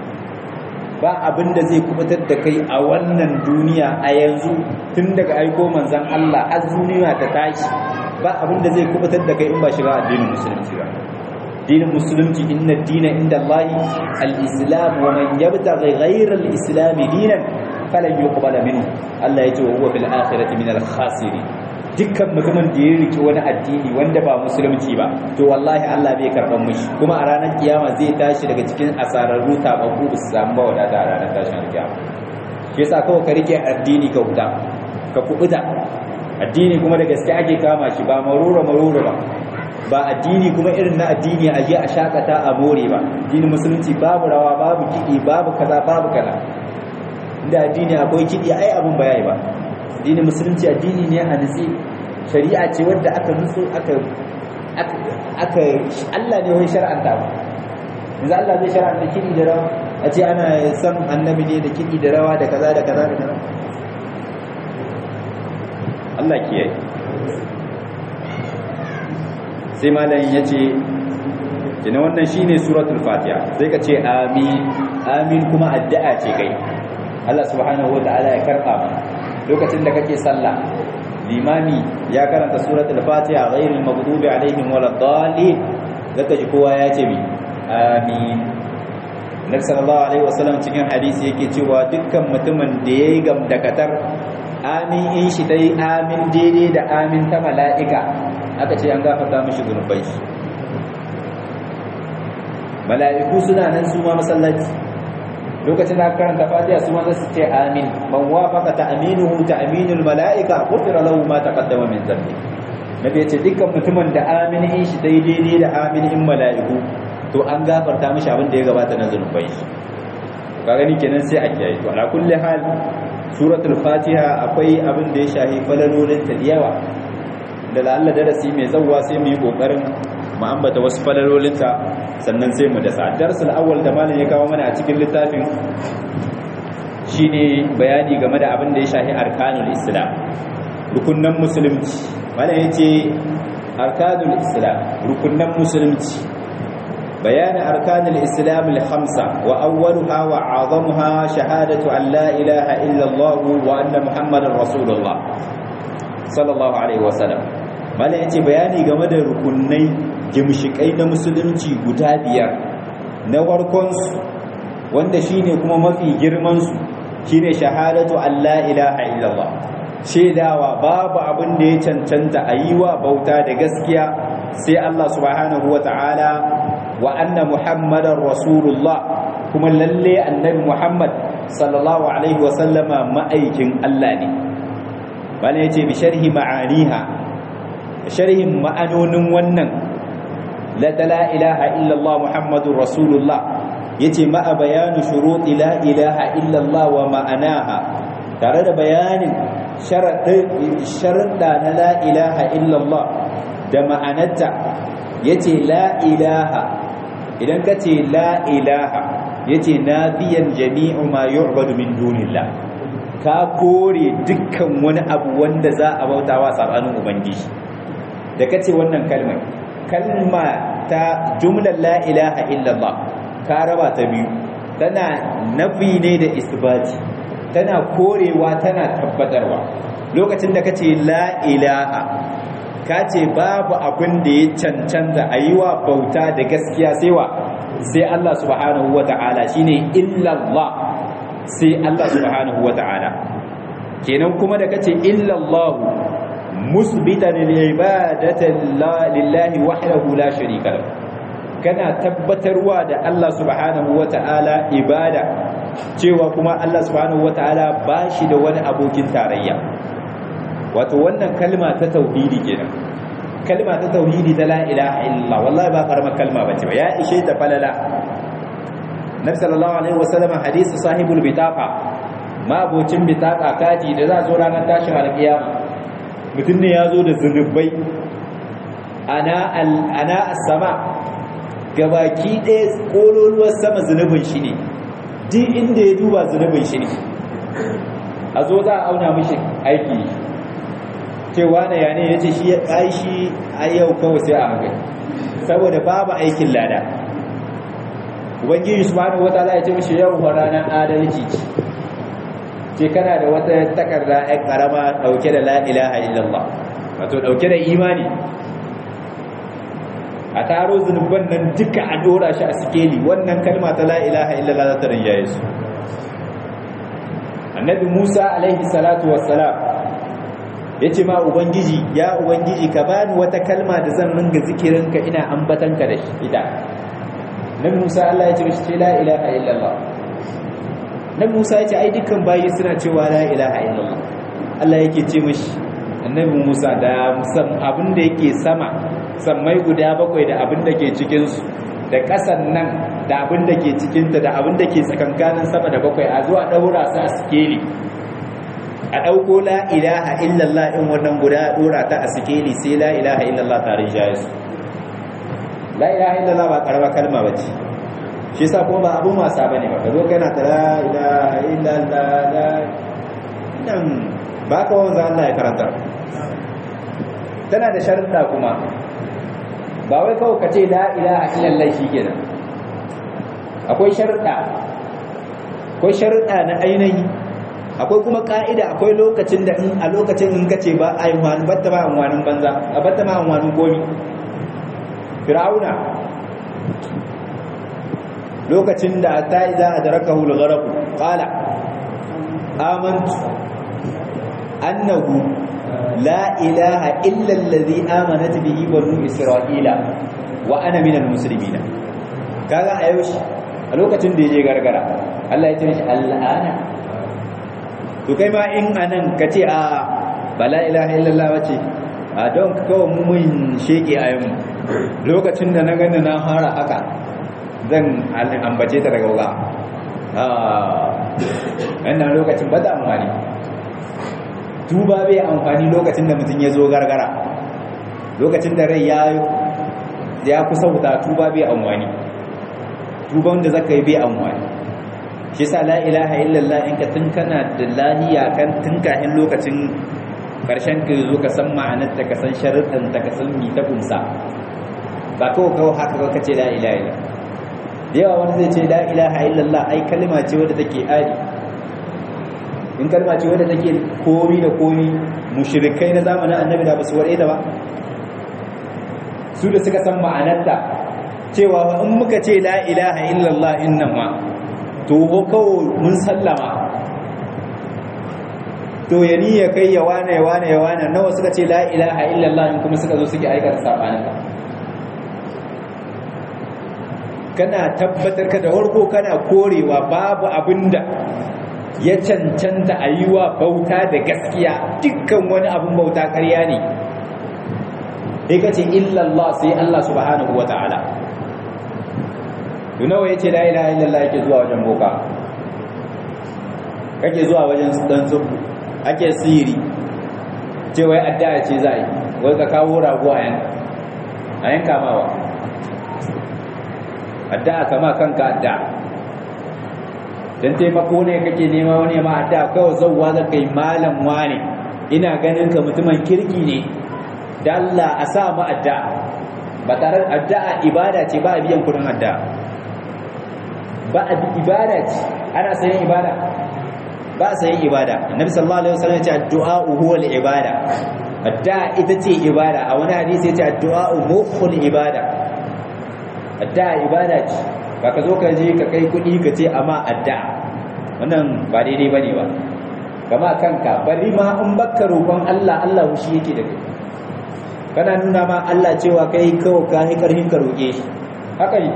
ba abin da zai kubutar da kai a wannan duniya a yanzu tun daga aiko manzon Allah har duniya ta tashi ba abin da zai kubutar da kai in ba shiga addinin musulunci ba dinin musulunci inna dina inda Allahi al-islam wa man yabtaghi ghayra al-islam dinan falan yuqbala minhu Allah ya ce wa huwa fil akhirati min al-khasirin dukkan mutumin da ya riki wani addini wanda ba musulunci ba to wallahi Allah bai karban mishi kuma a ranar kiyama zai tashi daga cikin asararru tababbu su samu ba wadata a ranar tashin kiyama shi yasa kawai ka rike addini ka huta ka kubuta addini kuma da gaske ake kama shi ba marura marura ba ba addini kuma irin na addini a je a shakata a more ba addinin musulunci babu rawa babu kiɗi babu kaza babu kaza inda addini akwai kiɗi ai abin ba yayi ba addinin musulunci addini ne a nutse shari'a ce wadda aka nutsu aka aka Allah ne wai shar'anta ba yanzu Allah zai shar'anta kiɗi da rawa a ce ana san annabi ne da kiɗi da rawa da kaza da kaza da kaza Allah kiyaye sai malamin ya ce kina wannan shine suratul fatiha sai ka ce amin amin kuma addu'a ce kai Allah subhanahu wataala ya karba mana lokacin da kake sallah limami ya karanta suratul fatiha ghairil maghdubi alaihim waladdallin zaka ji kowa ya ce mi amin Nabi sallallahu alaihi wasallam cikin hadisi yake cewa dukkan mutumin da yayi gamdakatar amin in shi dai amin daidai da amin ta mala'ika aka ce an gafarta mishi zunubai mala'iku suna nan su ma masallaci lokacin da karanta fatiha su ma su ce amin man wafaqa ta'minuhu ta'minul mala'ika ghufira lahu ma taqaddama min dhanbi nabi ya ce dukkan mutumin da amin in shi daidai da amin in mala'iku to an gafarta mishi abin da ya gabata na zunubai ka gani kenan sai a kiyaye to ala kulli hal suratul fatiha akwai abin da ya shahi falalolin ta yawa da la'alla darasi mai zawwa sai mu yi kokarin mu ambata wasu falalolinta sannan sai mu dasa darsul awwal da malam ya kawo mana a cikin littafin shine bayani game da abin da ya shahi arkanul islam rukunnan musulunci malam yace arkanul islam rukunnan musulunci بيان أركان الإسلام الخمسة وأولها وأعظمها شهادة أن لا إله إلا الله وأن محمد رسول الله صلى الله عليه وسلم mala ya ce bayani game da rukunai gimshikai na musulunci guda biyar na warkonsu wanda shine kuma mafi girmansu shine shahadatu Allah ilaha illallah shaidawa babu abin da ya cancanta a yi wa bauta da gaskiya sai Allah subhanahu wa ta'ala wa anna muhammadar rasulullah kuma lalle annabi muhammad sallallahu alaihi wasallama ma'aikin Allah ne bala yace bi sharhi ma'aniha sharhin ma'anonin wannan la ilaha illallah muhammadur rasulullah yace ma'a bayanu shuruti la ilaha illallah wa ma'anaha tare da bayanin sharuɗa na la ilaha illallah da ma'anarta yace la ilaha idan ka ce la ilaha yace nafiyan jami'u ma yu'badu min dunillah ka kore dukkan wani abu wanda za a bautawa sabanin ubangiji da kace wannan kalmar kalma ta jumlar la ilaha illallah ka raba ta biyu tana nafi ne da isbati tana korewa tana tabbatarwa lokacin da kace la ilaha ka ce babu abin da ya cancanta a yi wa bauta da gaskiya sai wa sai Allah subhanahu wa ta'ala shi ne illallah sai Allah subhanahu wa ta'ala kenan kuma da kace illallah musbitan ibadatan lillahi wahdahu la sharika lahu kana tabbatarwa da Allah subhanahu wa ta'ala ibada cewa kuma Allah subhanahu wa ta'ala ba shi da wani abokin tarayya wato wannan kalma ta tauhidi kenan kalma ta tauhidi ta la ilaha illallah wallahi ba karamar kalma bace ba ya ishe ta falala nabi sallallahu alaihi wasallam hadisi sahibul bitaqa ma abocin bitaqa kaji da za zo ranar tashin alkiyama mutum ne ya zo da zunubai ana ana as-sama gabaki ɗaya kololuwar sama zunubin shi ne duk inda ya duba zunubin shi ne a zo za a auna mishi aiki cewa na yane ya ce shi ya ƙaishi a yau kawai sai a hankali saboda babu aikin lada ubangiji su bani wata za a ce mishi yau wa ranar adalci ce kana da wata takarda ya karama ɗauke da la'ilaha illallah wato ɗauke da imani a taro zunuban nan duka a dora shi a sikeli wannan kalma ta la'ilaha illallah za ta rinjaye su annabi musa alaihi salatu wassalam ya ce ma ubangiji ya ubangiji ka bani wata kalma da zan ringa zikirinka ina ambatanka da shi ita nan musa allah ya ce mishi ce la ilaha illallah nan musa ya ce ai dukkan bayi suna cewa la ilaha illallah allah yake ce mishi annabi musa da musam abin da yake sama sammai guda bakwai da abin da ke cikinsu da ƙasan nan da abin da ke cikinta da abin da ke tsakankanin sama da bakwai a zuwa ɗaura su a sikeli a ɗauko la ilaha illallah in wannan guda ɗora ta a sikeli sai la ilaha illallah tare jaye su la ilaha illallah ba karama kalma bace shi yasa kuma ba abun wasa bane ba kazo kana ta la ilaha illallah la dan ba ka wanzu Allah ya karanta tana da sharuɗa kuma ba wai kawai ka ce la ilaha illallah shikenan akwai sharuɗa akwai sharuɗa na ainihi akwai kuma ka'ida akwai lokacin da in a lokacin in kace ba a yi wani batta ba amwanin banza a batta ma amwanin gomi fir'auna lokacin da ta iza adrakahu al-gharq qala amantu annahu la ilaha illa alladhi amanat bihi banu isra'ila wa ana minal muslimin kaga a yau a lokacin da yaje gargara Allah ya ce shi al'ana to kai ma in anan ka ce a ba la ilaha illallah wace a don kawai mun sheke a yamma lokacin da na gani na fara haka zan ambace ta daga wuga a wannan lokacin ba da amfani tuba bai amfani lokacin da mutum ya zo gargara lokacin da rai ya kusa wuta tuba bai amfani tuban da zaka yi bai amfani shi sa la ilaha illallah in ka tun kana da lahiya kan tun kafin lokacin karshen ka zo ka san ma'anar ta ka san sharuɗin ta ka san mi ta kunsa ba kawai kawai haka ka ce la ilaha illallah da yawa wani zai ce la ilaha illallah ai kalma ce wadda take ari in kalma ce wadda take komi da komi mushrikai na zamanin annabi da basu warɗe ta ba su da suka san ma'anarta cewa in muka ce la ilaha illallah innan ma to kawo mun sallama to ya ni ya kai ya wane ya wane ya wane nawa suka ce la ilaha illallah in kuma suka zo suke aikata sabaninka kana tabbatar ka da warko kana korewa babu abinda ya cancanta a yi wa bauta da gaskiya dukkan wani abin bauta karya ne sai ka ce illallah sai Allah subhanahu wa ta'ala nawa ya ce la ilaha illallah yake zuwa wajen boka kake zuwa wajen dan tsubu ake siri ce wai addu'a ce za yi wai ka kawo rago a yanka a yanka mawa addu'a kama kanka addu'a dan taimako ne kake nema wani ma addu'a kawai zauwa za kai malam wane ina ganin ka mutumin kirki ne da Allah a sa mu addu'a ba tare addu'a ibada ce ba a biyan kudin addu'a ba a ibada ce ana sayan ibada ba a sayan ibada annabi sallallahu alaihi wasallam ya ce addu'a huwa al-ibada addu'a ita ce ibada a wani hadisi ya ce addu'a mukhul ibada addu'a ibada ce ba ka zo ka je ka kai kuɗi ka ce amma addu'a wannan ba daidai bane ba kama kanka bari ma in baka roƙon Allah Allah shi yake da kai kana nuna ma Allah cewa kai kawai ka yi karfin ka roƙe shi haka ne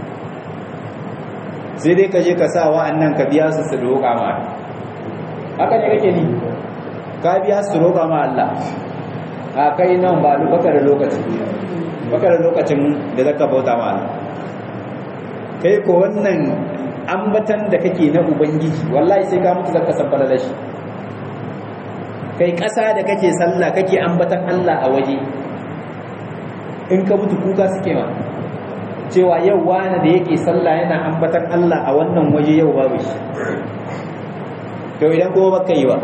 sai dai ka je ka sa wa'annan ka biya su su roƙa ma haka ne kake ni ka biya su roƙa ma Allah a kai nan ba lu baka da lokaci baka da lokacin da zaka bauta ma Allah kai ko wannan ambatan da kake na ubangiji wallahi sai ka mutu zaka san falala shi kai ƙasa da kake sallah kake ambatan Allah a waje in ka mutu kuka suke ma cewa yau wani da yake sallah yana ambatan Allah a wannan waje yau babu shi to idan kuma baka yi ba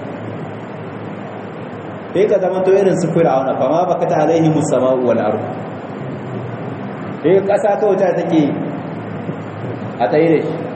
sai ka zama to irin su fir'auna fa ma baka ta alaihi musama'u wal ardh sai ƙasa kawai ta take a tsaye da shi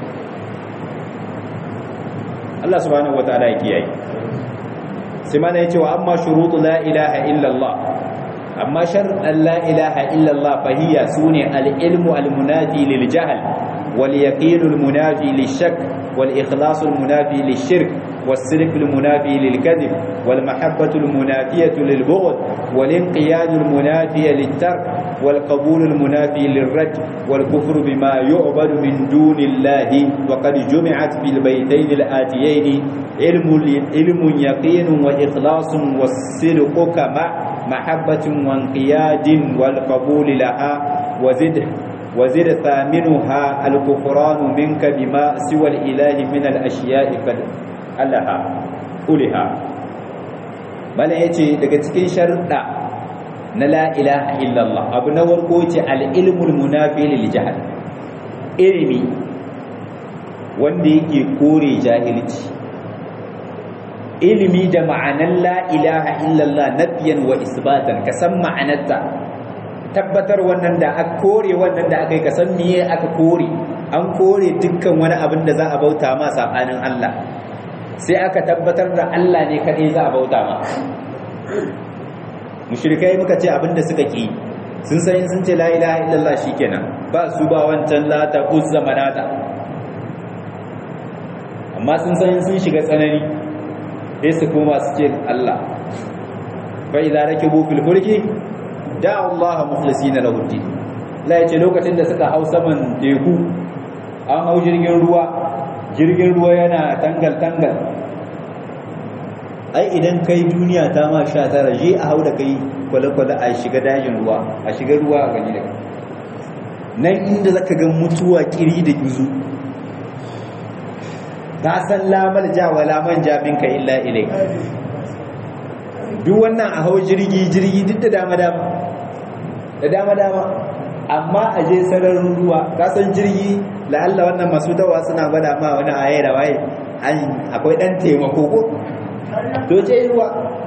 Allah subhanahu wataala ya kiyaye sai mana yace wa amma shurutu la ilaha illallah amma shar'an la ilaha illallah fahiya sune al-ilmu al-munafi lil jahl wal yaqin al-munafi lish-shak wal ikhlas al-munafi lish-shirk والصدق المنافي للكذب والمحبة المنافية للبغض والانقياد المنافي للترك والقبول المنافي للرد والكفر بما يعبد من دون الله وقد جمعت في البيتين الآتيين علم علم يقين وإخلاص والصدق كما محبة وانقياد والقبول لها وزد وزد ثامنها الكفران منك بما سوى الإله من الأشياء قد alaha uliha bala yace daga cikin sharuɗa na la ilaha illallah abu na warko ce al-ilmul munafi lil jahl ilimi wanda yake kore jahilci ilimi da ma'anar la ilaha illallah nafiyan wa isbatan ka san ma'anarta tabbatar wannan da aka kore wannan da aka yi ka san miye aka kore an kore dukkan wani abin da za a bauta ma sabanin Allah sai aka tabbatar da Allah ne kadai za a bauta ma mushrikai muka ce abin da suka ki sun san sun ce la ilaha illallah shikenan ba su ba wancan la ta uzza manata amma sun san sun shiga tsanani sai su koma su ce Allah fa idza rakibu fil fulki da Allah mukhlisina lahu din la yace lokacin da suka hau saman teku an hau jirgin ruwa jirgin ruwa yana tangal tangal ai idan kai duniya ta ma sha tara je a hau da kai kwale-kwale a shiga dajin ruwa a shiga ruwa a gani da nan inda zaka ga mutuwa kiri da gizu ta san lamar ja wa laman jamin ka illa ilai duk wannan a hau jirgi jirgi duk da dama dama da dama dama amma a je sararin ruwa ka san jirgi la'alla wannan masu dawa suna gwada ma wani aye da waye akwai dan taimako ko to je ruwa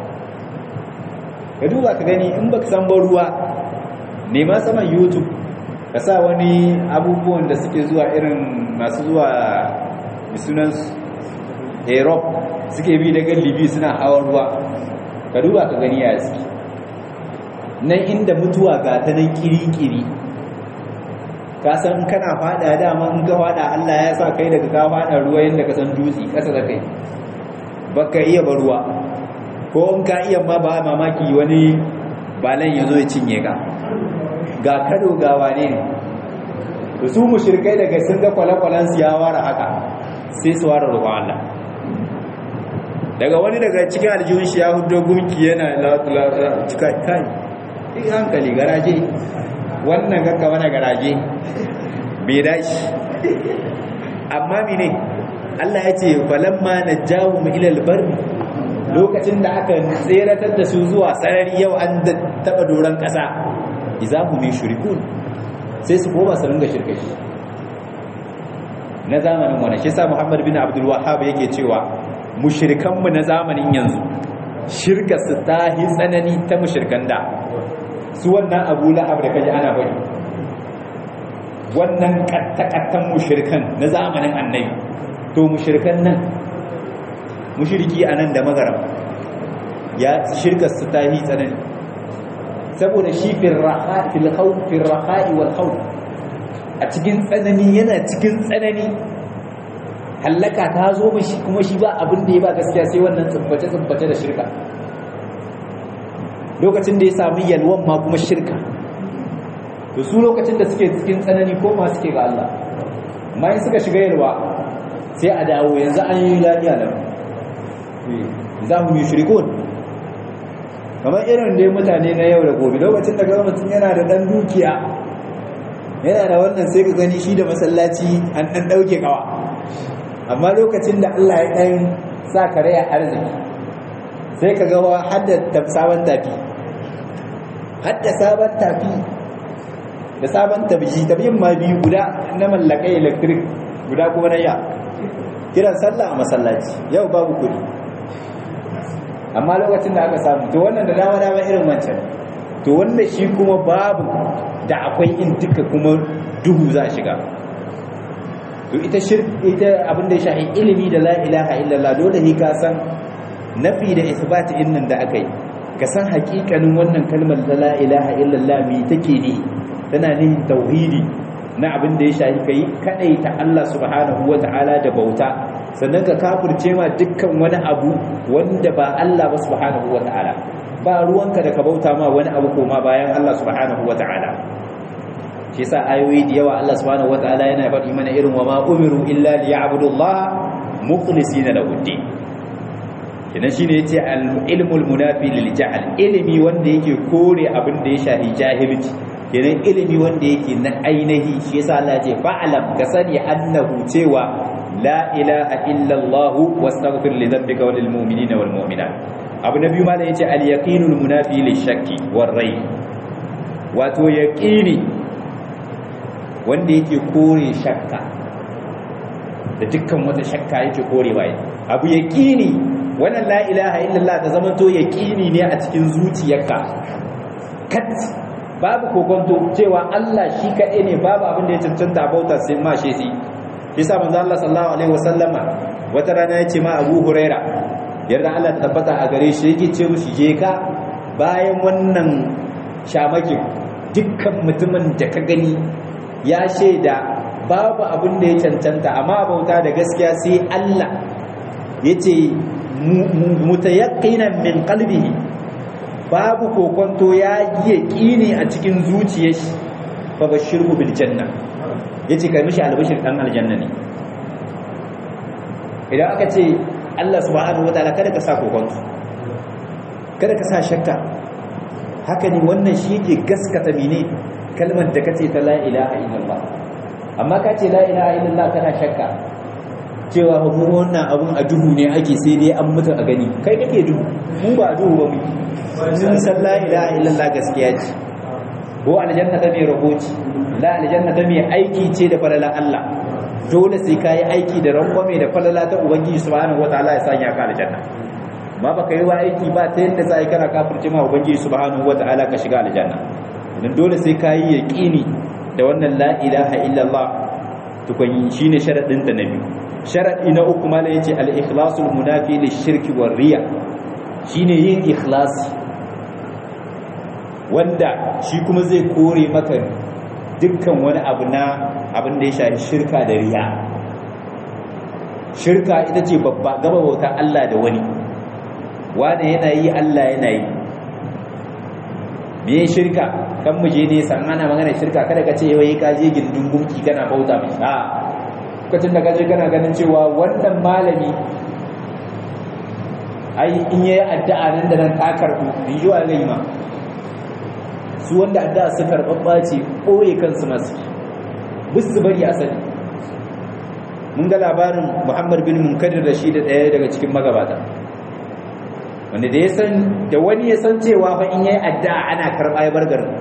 ka duba ka gani in baka san ba ruwa nema saman youtube ka sa wani abubuwan da suke zuwa irin masu zuwa sunan europe suke bi daga libi suna hawan ruwa ka duba ka gani ya suke nan inda mutuwa ga ta nan kiri-kiri ka san kana fada dama in ka fada Allah ya sa kai daga ka fada ruwa yadda ka san dutse kasa da kai baka iya ba ruwa ko in ka iya ma ba mamaki wani balan ya zo ya cinye ka ga kado ga wane ne da su mushrikai daga sun ga kwale-kwalen su ya ware haka sai su ware roƙon Allah daga wani daga cikin aljihun shi ya hudo gunki yana cika kai ɗin hankali garaje wannan gagga wani garaje bai dashi amma mine Allah ya ce falamma na jawo mu ilal barri lokacin da aka tseratar da su zuwa sarari yau an taɓa doron ƙasa izahu mai shirikun sai su koma su ringa shirka shi na zamanin wani shi sa muhammad bin abdul wahab yake cewa mushrikanmu na zamanin yanzu shirka su ta yi tsanani ta mushrikan da su wannan abu la'ab da kaji ana bari wannan kattakattan mushrikan na zamanin annabi to mushrikan nan mushriki a nan da magaram ya shirka su ta yi tsanani saboda shi fil raha'i wal khawf a cikin tsanani yana cikin tsanani hallaka ta zo mashi kuma shi ba abin da ya ba gaskiya sai wannan tsubbace tsubbace da shirka lokacin da ya sami yalwan ma kuma shirka to su lokacin da suke cikin tsanani ko ma suke ga Allah amma in suka shiga yalwa sai a dawo yanzu an yi lafiya da za mu yi shirikun kamar irin dai mutane na yau da gobe lokacin da gaba mutum yana da ɗan dukiya yana da wannan sai ka gani shi da masallaci an ɗan ɗauke kawa amma lokacin da Allah ya ɗan sa kare a arziki sai ka gawa hadda sabon tafi hadda sabon tafi da sabon tabiji tabiyin ma biyu guda na mallakai electric guda kuma na ya kiran sallah a masallaci yau babu kudi amma lokacin da aka samu to wannan da dama dama irin wancan to wanda shi kuma babu da akwai in duka kuma duhu za shiga to ita shirk ita abin da ya shahi ilimi da la ilaha illallah dole ne ka san nafi da isbati din nan da aka yi ka san hakikanin wannan kalmar da la ilaha illallah me take ne tana nihin tauhidi na abin da ya shahi kai kadai ta Allah subhanahu wata'ala da bauta sannan ka kafirce ma dukkan wani abu wanda ba Allah ba subhanahu wata'ala ba ruwanka da ka bauta ma wani abu koma bayan Allah subhanahu wata'ala shi yasa ayoyi da yawa Allah subhanahu wataala yana faɗi mana irin wa ma umiru illa liya'budullaha mukhlisina lahu din kenan shine yace al-ilmul munafi lil jahl ilimi wanda yake kore abin da ya shahi jahilci kenan ilimi wanda yake na ainihi shi yasa Allah ya ce fa'lam ka sani annahu cewa la ilaha illa Allah wastaghfir li dhanbika wa lil mu'minina wal mu'minat abu na biyu malam yace al-yaqinul munafi lil shakki war rai wato yaqini wanda yake kore shakka da dukkan wata shakka yake korewa abu yaqini wannan la ilaha illallah ta zama to yaqini ne a cikin zuciyarka kat babu kokonto cewa Allah shi kaɗai ne babu abin da ya cancanta bauta sai ma shi sai yasa manzo Allah sallallahu alaihi wasallama wata rana yace ma Abu Huraira yarda Allah ta tabbata a gare shi yake ce mushi je ka bayan wannan shamakin dukkan mutumin da ka gani ya shaida babu abin da ya cancanta amma bauta da gaskiya sai Allah yace mutayaqqinan min qalbihi babu kokonto ya yi yaqini a cikin zuciyar shi fa bashirhu bil janna yace kai mishi albashir dan aljanna ne idan aka ce Allah subhanahu wataala kada ka sa kokonto kada ka sa shakka haka ne wannan shi yake gaskata mene kalmar da kace ta la ilaha illallah amma ka ce la ilaha illallah kana shakka cewa mu wannan abun a duhu ne ake sai dai an mutu a gani kai kake duhu mu ba a duhu ba mu mun san la ilaha illallah gaskiya ce ko aljanna ta mai rahoci la aljanna ta mai aiki ce da falala Allah dole sai ka yi aiki da rangwame da falala ta ubangiji subhanahu wataala ya sanya ka aljanna amma baka yi wa aiki ba ta yadda za a yi kana kafirce ma ubangiji subhanahu wataala ka shiga aljanna idan dole sai ka yi yaqini da wannan la ilaha illallah tukun shine sharadin ta na biyu sharadi na uku mala yace al-ikhlasul munafi lish-shirki war-riya shine yin ikhlasi wanda shi kuma zai kore maka dukkan wani abu na abin da ya shafi shirka da riya shirka ita ce babba gaba bauta Allah da wani wanda yana yi Allah yana yi me shirka kan mu je nesa an ana magana shirka kada ka ce wai ka je gindin gunki kana bauta mai a lokacin da ka je kana ganin cewa wannan malami ai in yayi addu'a nan da nan ta karbu biyu a gaima su wanda addu'a su karɓaɓɓa ce ɓoye kansu masu bus su bari asali mun ga labarin muhammad bin munkadir da shi da ɗaya daga cikin magabata wanda da ya san da wani ya san cewa fa in yayi addu'a ana karɓa ya bar garin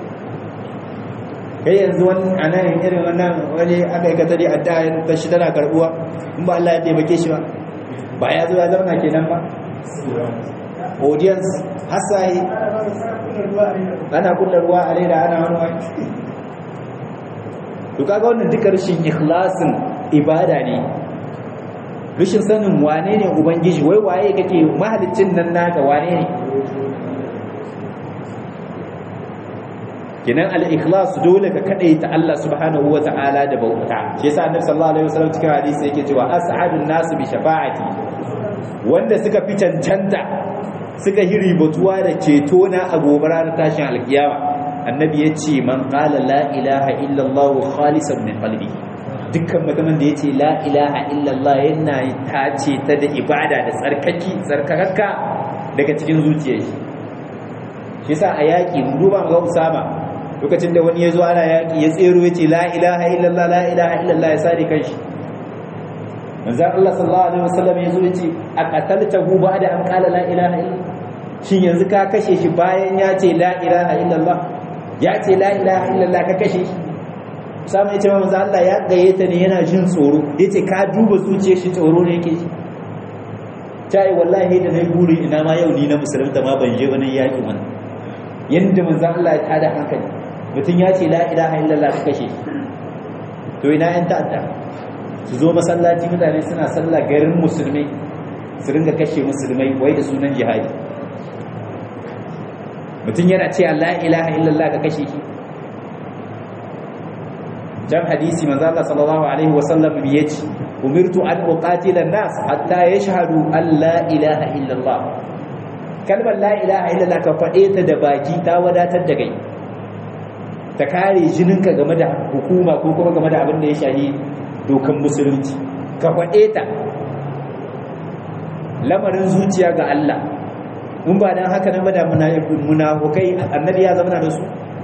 kai yanzu wani a nan irin wannan wani aka yi katari addu'a ta shi tana karɓuwa in ba Allah ya taimake shi ba ba ya zo ya zauna kenan ba audience hasaye ana kulla ruwa a leda ana wani wani to kaga wannan duka rashin ikhlasin ibada ne rashin sanin wane ne ubangiji wai waye kake mahalicin nan naka wane ne kinan al-ikhlas dole ka kadaita Allah subhanahu wata'ala da bauta shi yasa annabi sallallahu alaihi wasallam cikin hadisi yake cewa as'adun nasu bi shafa'ati wanda suka fi cancanta suka yi ribatuwa da ceto na a gobe ranar tashin alkiyama annabi ya ce man qala la ilaha illallah khalisan min qalbi dukkan mutumin da ya ce la ilaha illallah yana tace ta da ibada da tsarkaki tsarkakakka daga cikin zuciyar shi shi yasa a yaƙi mu duba ga Usama lokacin da wani ya zo ana yaƙi ya tsero ya ce la ilaha illallah la ilaha illallah ya sare kanshi manzan Allah sallallahu alaihi wasallam ya zo ya ce a qataltahu ba'da an qala la ilaha illallah shin yanzu ka kashe shi bayan ya ce la ilaha illallah ya ce la ilaha illallah ka kashe shi samu ya ce manzo Allah ya gayyata ne yana jin tsoro yace ka duba zuciyar shi tsoro ne yake shi tai wallahi da nayi buri ina ma yau ni na musulunta ma ban je wani yaki wani yanda manzo Allah ya tada hankali mutun ya ce la ilaha illallah ka kashe shi to ina yan ta'adda su zo masallaci mutane suna sallah garin musulmai su ringa kashe musulmai wai da sunan jihadi mutum yana ce la ilaha illallah ka kashe shi dan hadisi manzo Allah sallallahu alaihi wasallam yace umirtu an uqatila an-nas hatta yashhadu an la ilaha illallah kalmar la ilaha illallah ka fade ta da baki ta wadatar da kai ta kare jininka game da hukuma ko kuma game da abin da ya shahi dokan musulunci ka fade ta lamarin zuciya ga Allah in ba dan haka nan ba da munafukai annabi ya zama da su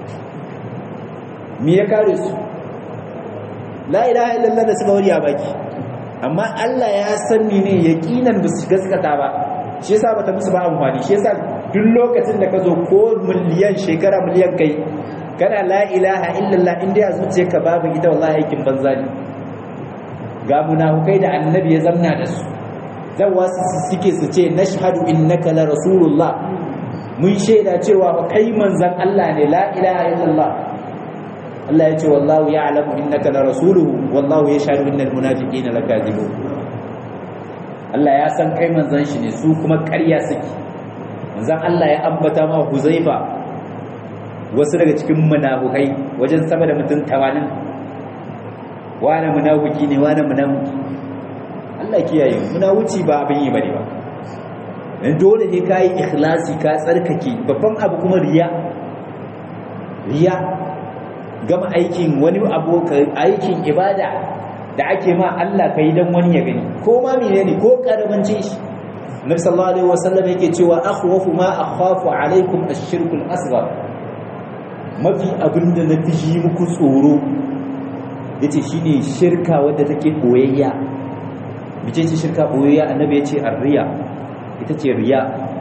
me ya kare su la ilaha illallah da suka wuri a baki amma Allah ya sanni ne yaqinan ba su gaskata ba shi yasa bata musu ba amfani shi yasa duk lokacin da ka zo ko miliyan shekara miliyan kai kana la ilaha illallah inda ya zuciyarka babu ita wallahi aikin banza ne ga munafukai da annabi ya zamna da su zawa su suke su ce nashhadu innaka la rasulullah mun shaida cewa ba kai manzan Allah ne la ilaha illallah Allah ya ce wallahu ya'lamu innaka la rasuluhu wallahu yashhadu innal munafiqina lakazibun Allah ya san kai manzan shi ne su kuma ƙarya suke manzan Allah ya ambata ma Huzaifa wasu daga cikin munafukai wajen sama da mutum 80 wani munafiki ne wani munafiki Allah kiyaye munawuci ba abin yi bane ba dan dole ne kai ikhlasi ka tsarkake babban abu kuma riya riya gama aikin wani abu aikin ibada da ake ma Allah kai dan wani ya gani ko ma menene ko karamanci shi Nabi sallallahu alaihi wasallam yake cewa akhwafu ma akhafu alaikum ash-shirkul asghar mafi abinda na fi muku tsoro yace shine shirka wadda take boyayya bice ce shirka boyayya annabi yace arriya ita ce riya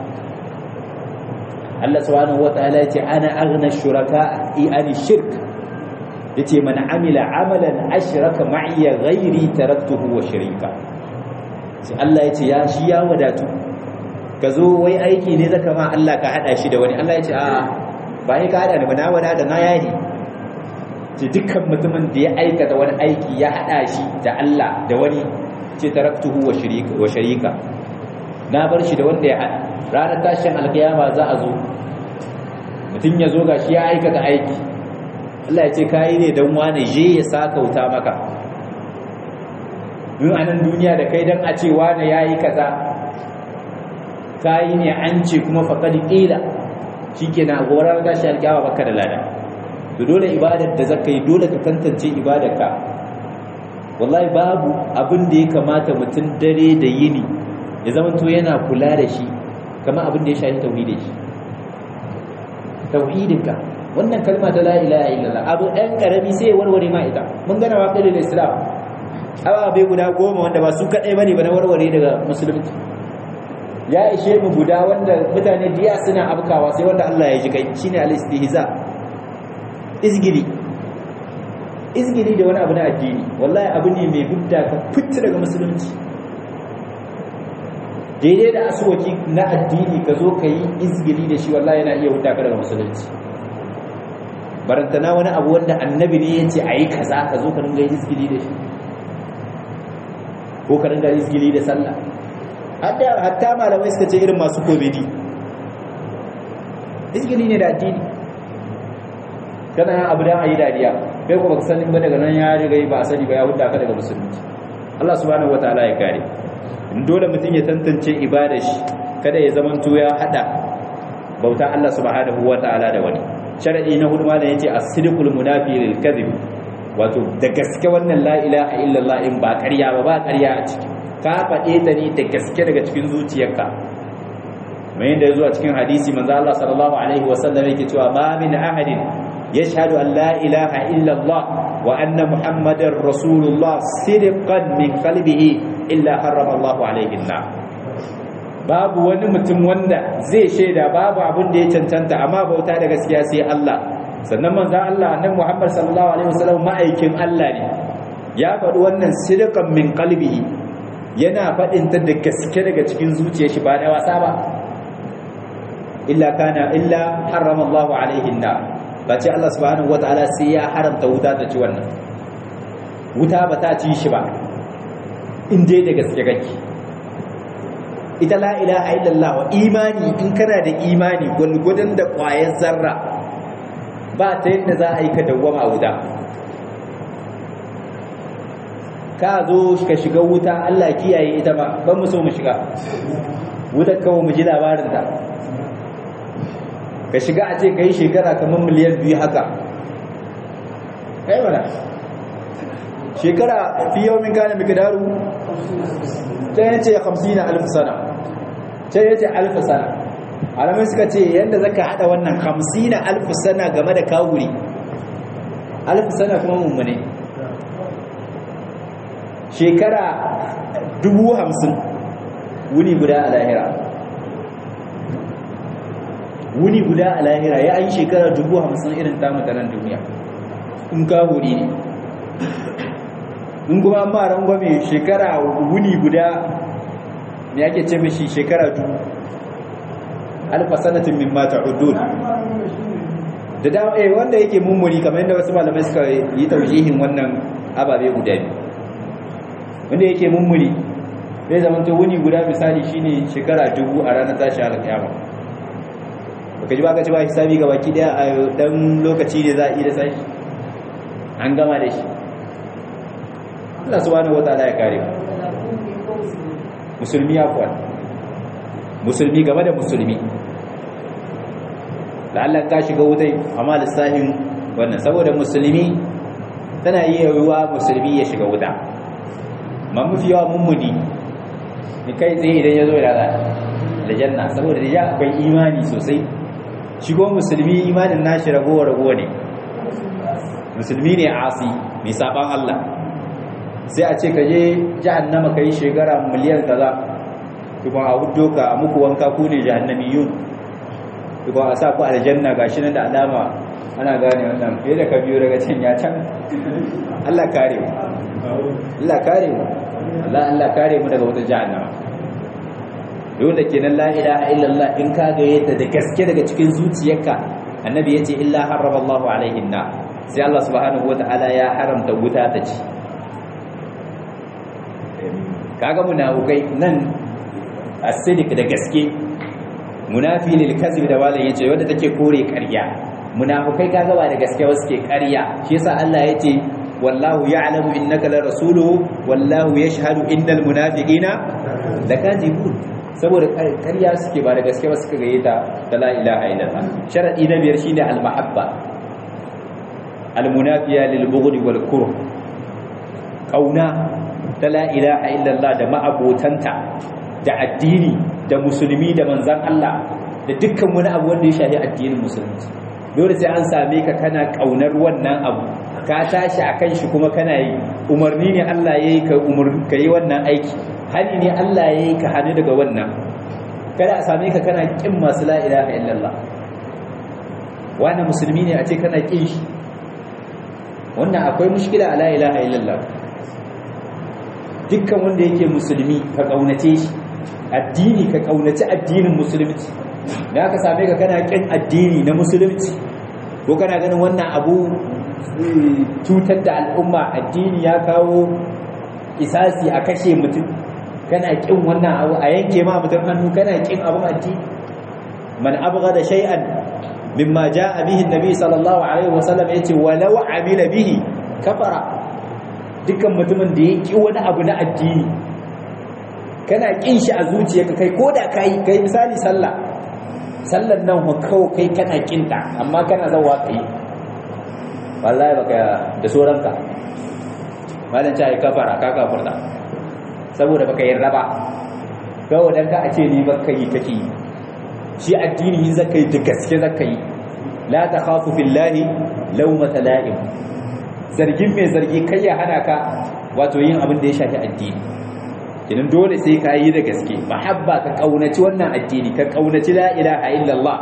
Allah subhanahu wataala yace ana aghna shuraka an shirk yace man amila amalan ashraka ma'iya ghairi taraktuhu wa sharika sai Allah yace ya shi ya wadatu ka zo wai aiki ne zaka ma Allah ka hada shi da wani Allah yace a ba ni ka hada da na wada da na yayi ce dukkan mutumin da ya aikata wani aiki ya hada shi da Allah da wani ce taraktuhu wa sharika wa sharika na bar shi da wanda ya hada ranar tashin alkiyama za a zo mutum ya zo ga shi ya aikata aiki Allah ya ce kayi ne don wane je ya sakauta maka yin anan duniya da kai don a ce wane ya yi kaza kayi ne an ce kuma faƙaɗi ƙila shi ke na gorar gashi alkyawa baka da lada to dole ibadar da zaka yi dole ka tantance ibadarka wallahi babu abin da ya kamata mutum dare da yini ya zamanto yana kula da shi kama abin da ya shafi tauhidin shi tauhidinka wannan kalma ta la ilaha illallah abu ɗan karami sai ya warware ma ita mun gana wa kalil islam awa bai guda goma wanda ba su kaɗai bane ba na warware daga musulunci ya ishe mu guda wanda mutane diya suna abkawa sai wanda Allah ya ji kai shine al-istihza izgili izgili da wani abu na addini wallahi abu ne mai hudda ka fitta daga musulunci daidai da asuwaki na addini ka zo ka yi izgili da shi wallahi yana iya hudda ka daga musulunci barantana wani abu wanda annabi ne ya ce a yi kaza ka zo ka ringa izgili da shi ko ka ringa izgili da sallah hatta malamai suka ce irin masu komedi izgili ne da addini kana yin abu don a yi dariya kai kuma ka sanin ba daga nan ya riga ba a sani ba ya hudda ka daga musulunci Allah subhanahu wataala ya kare dole mutum ya tantance ibada shi kada ya zamanto ya hada bauta Allah subhanahu wataala da wani sharadi na hudu malam yace as-sidqul munafi lil kadhib wato da gaske wannan la ilaha illallah in ba ƙarya ba ba ƙarya a ciki ka faɗe ta ne da gaske daga cikin zuciyarka mai yadda ya zo a cikin hadisi manzo Allah sallallahu alaihi wasallam yake cewa ma min ahadin yashhadu an la ilaha illallah wa anna muhammadar rasulullah sidqan min qalbihi illa harrama Allah alaihi na babu wani mutum wanda zai shaida babu abin da ya cancanta amma bauta da gaskiya sai Allah sannan manzo Allah annabi Muhammad sallallahu alaihi wasallam ma'aikin Allah ne ya faɗi wannan sidqan min qalbihi yana faɗin ta da gaske daga cikin zuciyar shi ba da wasa ba illa kana illa harrama Allah alaihi na ba ce Allah subhanahu wataala sai ya haramta wuta ta ci wannan wuta ba ta ci shi ba in dai da gaske kake ita la ilaha illallah wa imani in kana da imani gulgudan da ƙwayar zarra ba ta yadda za a yi ka dawwama a wuta ka zo ka shiga wuta Allah kiyaye ita ba ban mu so mu shiga wutar kawo mu ji labarin ta ka shiga a ce ka yi shekara kamar miliyan biyu haka kai mana shekara fi yau min kana miqdaru ta yace 50 alf sana ta yace alf sana alamai suka ce yanda zaka hada wannan 50 alf sana game da kawuri alf sana kuma mummune shekara 50 wuni guda a lahira wuni guda a lahira ya an shekara dubu hamsin irin tamu ta nan duniya in ka huri ne in kuma ma rangwame shekara wuni guda ne ake ce mashi shekara dubu alfa sanatin min mata udud da dama eh wanda yake mummuni kamar yadda wasu malamai suka yi taujihin wannan ababe guda biyu wanda yake mummuni zai zama to wuni guda misali shine shekara dubu a ranar tashi alƙiyama baka ji ba ka ci ba hisabi ga baki daya a dan lokaci ne za a yi da sashi an gama da shi Allah subhanahu wataala ya kare musulmi ya kuwa musulmi game da musulmi la'allan ka shiga wutai amma lissahin wannan saboda musulmi tana iya yiwuwa musulmi ya shiga wuta ma mafi yawa mummuni ni kai tsaye idan ya zo da da janna saboda da ya akwai imani sosai shigo musulmi imanin nashi ragowa ragowa ne musulmi ne asi mai saban Allah sai a ce ka je jahannama kai shekara miliyan kaza kuma a hudo ka a muku wanka ku ne jahannamiyun kuma a sa ku aljanna gashi nan da alama ana gane wannan fiye da ka biyo daga can ya can Allah kare mu Allah kare mu Allah Allah kare mu daga wata jahannama yau da kenan la ilaha illallah in ka ga yadda da gaske daga cikin zuciyarka annabi yace illa harrama Allahu alaihin na sai Allah subhanahu wataala ya haramta wuta ta ci kaga munafukai nan asidik da gaske munafi lil kadhib da wala yace wanda take kore ƙarya munafukai kaga ba da gaske wasu ke ƙarya shi yasa Allah yace wallahu ya'lamu innaka la rasuluhu wallahu yashhadu innal munafiqina lakadibun saboda ƙarya suke ba da gaske ba suka gaye ta ta la ilaha illallah sharadi na biyar shine al mahabba al munafiya lil bughd wal kurh kauna ta la ilaha illallah da ma'abotanta da addini da musulmi da manzan Allah da dukkan wani abu wanda ya shafi addinin musulunci dole sai an same ka kana kaunar wannan abu ka tashi akan shi kuma kana yi umarni ne Allah yayi ka umar ka yi wannan aiki hani ne Allah yayi ka hani daga wannan kada a same ka kana kin masu la ilaha illallah wannan musulmi ne a ce kana kin shi wannan akwai mushkila a la ilaha illallah dukkan wanda yake musulmi ka kaunace shi addini ka kaunaci addinin musulunci da aka same ka kana kin addini na musulunci ko kana ganin wannan abu cutar da al'umma addini ya kawo isasi a kashe mutum kana kin wannan abu a yanke ma mutum hannu kana kin abun addini man abghada shay'an mimma jaa bihi an-nabi sallallahu alaihi wasallam yace walau amila bihi kafara dukkan mutumin da ya ƙi wani abu na addini kana ƙin shi a zuciyarka kai ko da ka yi kai misali sallah sallan nan kawo kai kana ƙinta amma kana zauwa ka yi wallahi baka da sauranka malam ta yi kafara ka kafarta saboda baka yarda ba kawai dan ka a ce ni baka yi kake yi shi addini in zaka yi da gaske zaka yi la takhafu fillahi lawmata la'im zargin mai zargi kai ya hana ka wato yin abin da ya shafi addini kinan dole sai ka yi da gaske mahabba ka kaunaci wannan addini ka kaunaci la ilaha illallah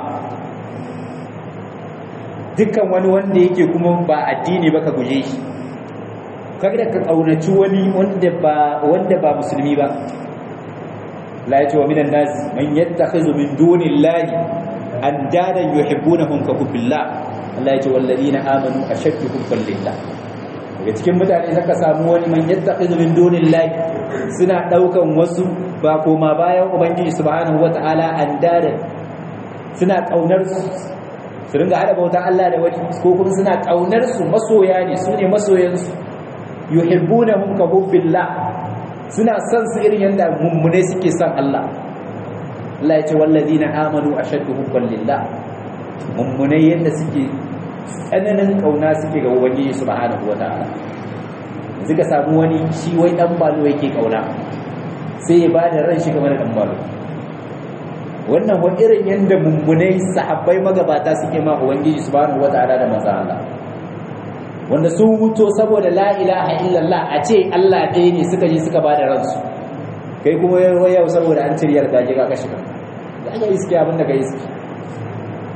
dukkan wani wanda yake kuma ba addini ba ka guje shi kada ka kaunaci wani wanda ba wanda ba musulmi ba la yace wa minan nas man yattakhizu min dunillahi andadan yuhibbunahum ka hubbillah Allah yace wallazina amanu ashaddu hubban lillah daga cikin mutane saka samu wani man yattakhidhu min dunillahi suna daukan wasu ba koma bayan ubangiji subhanahu wataala andadan suna kaunar su su ringa hada bauta Allah da wani ko kuma suna kaunar su masoya ne su ne masoyan su yuhibbunahum ka hubbillah suna son su irin yanda mummune suke son Allah Allah ya ce wallazina amanu ashaddu hubban lillah mummune yanda suke tsananin kauna suke ga ubangiji subhanahu wataala yanzu ka samu wani shi wai dan balo yake kauna sai ya bada ran shi game da dan balo wannan wani irin yanda mummunai sahabbai magabata suke ma ubangiji subhanahu wataala da manzo Allah wanda sun mutu saboda la ilaha illallah a ce Allah ɗaya ne suka je suka bada ransu kai kuma yau saboda an ciriyar gaje ka kashi ka ga iske abin da ka iske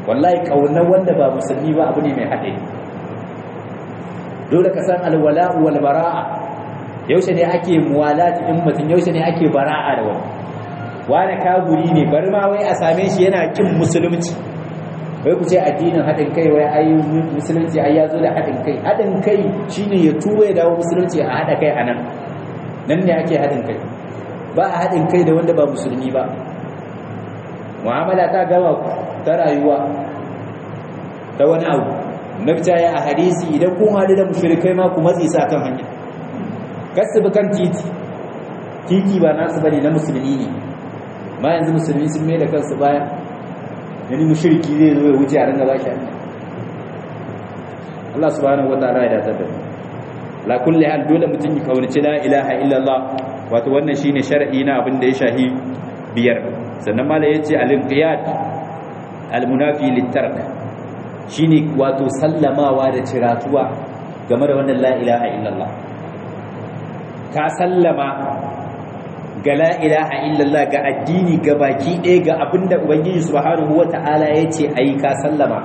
wallahi kaunar wanda ba musulmi ba abu ne mai haɗari dole ka san alwala'u wal bara'a yaushe ne ake muwalati in mutum yaushe ne ake bara'a da wani wani kaburi ne bari ma wai a same shi yana kin musulunci wai ku ce addinin haɗin kai wai ai musulunci ai ya zo da haɗin kai haɗin kai shine ya tuba ya dawo musulunci a haɗa kai a nan nan ne ake haɗin kai ba a haɗin kai da wanda ba musulmi ba mu'amala ta gama ta rayuwa ta wani abu nabta ya a hadisi idan kun haɗu da mushrikai ma ku matsi sa kan hanya kasu bi kan titi titi ba nasu bane na musulmi ne ma yanzu musulmi sun mai da kansu baya yani mushriki zai zo ya wuce a ringa ba shi hanya Allah subhanahu wataala ya datar da mu la kulli hal dole mutum ya kaunaci la ilaha illallah wato wannan shine shar'i na abin da ya shahi biyar sannan mala yace al-inqiyad al-munafi lit-tark shine wato sallamawa da ciratuwa game da wannan la ilaha illallah ka sallama ga la ilaha illallah ga addini ga baki ɗaya ga abinda ubangiji subhanahu wata'ala yace ayi ka sallama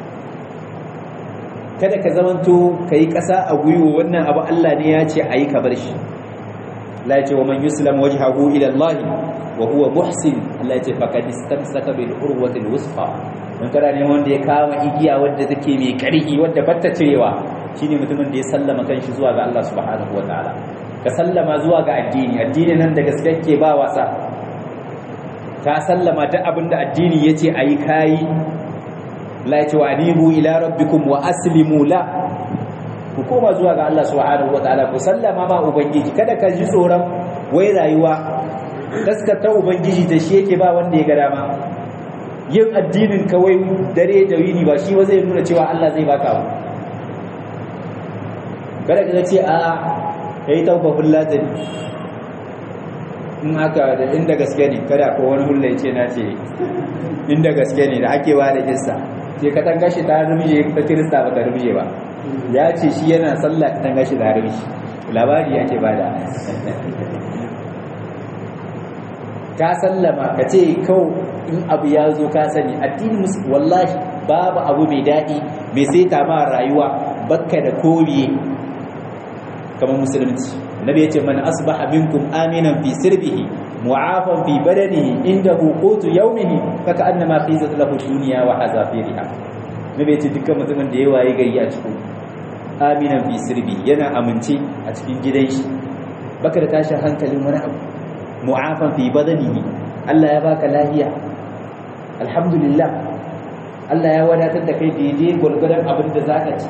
kada ka zamanto ka yi ƙasa a gwiwa wannan abu Allah ne ya ce a yi ka bar shi Allah ya ce wa man yuslam wajhahu ila Allah wa huwa muhsin Allah ya ce faqad istamsaka bil urwati al wusqa dan kada ne wanda ya kama igiya wadda take mai karfi wadda batta cirewa shine mutumin da ya sallama kanshi zuwa ga Allah subhanahu wataala ka sallama zuwa ga addini addini nan da gaske ke ba wasa ka sallama ta abinda addini yace ayi kai la ya ce wa anibu ila rabbikum wa aslimu la ku koma zuwa ga Allah subhanahu wataala ku sallama ma ubangiji kada ka ji tsoron wai rayuwa taskata ubangiji da shi yake ba wanda ya ga dama yin addinin kawai dare da yini ba shi ba zai nuna cewa Allah zai baka ba kada ka ce a yayi tawbahul latani in haka da inda gaske ne kada ko wani hulla ce na ce inda gaske ne da ake ba da kissa sai ka tanga shi ta rumje ta kirista ba ta rumje ba ya ce shi yana sallah ka tanga shi ta rumje labari ake bada ka sallama ka ce kau in abu ya zo ka sani addini musu wallahi babu abu mai daɗi mai sai ta ma rayuwa bakka da koriye kamar musulunci nabi ya ce man asbaha minkum aminan fi sirbihi mu'afan fi badanihi indahu qutu yawmihi faka annama khizat lahu dunya wa hazafiriha nabi ya ce dukkan mutumin da ya waye gari a cikin aminan fi sirbi yana amince a cikin gidan shi baka da tashin hankalin wani abu mu'afan fi badanihi Allah ya baka lafiya alhamdulillah Allah ya wadatar da kai daidai gwargwadon abin da zaka ci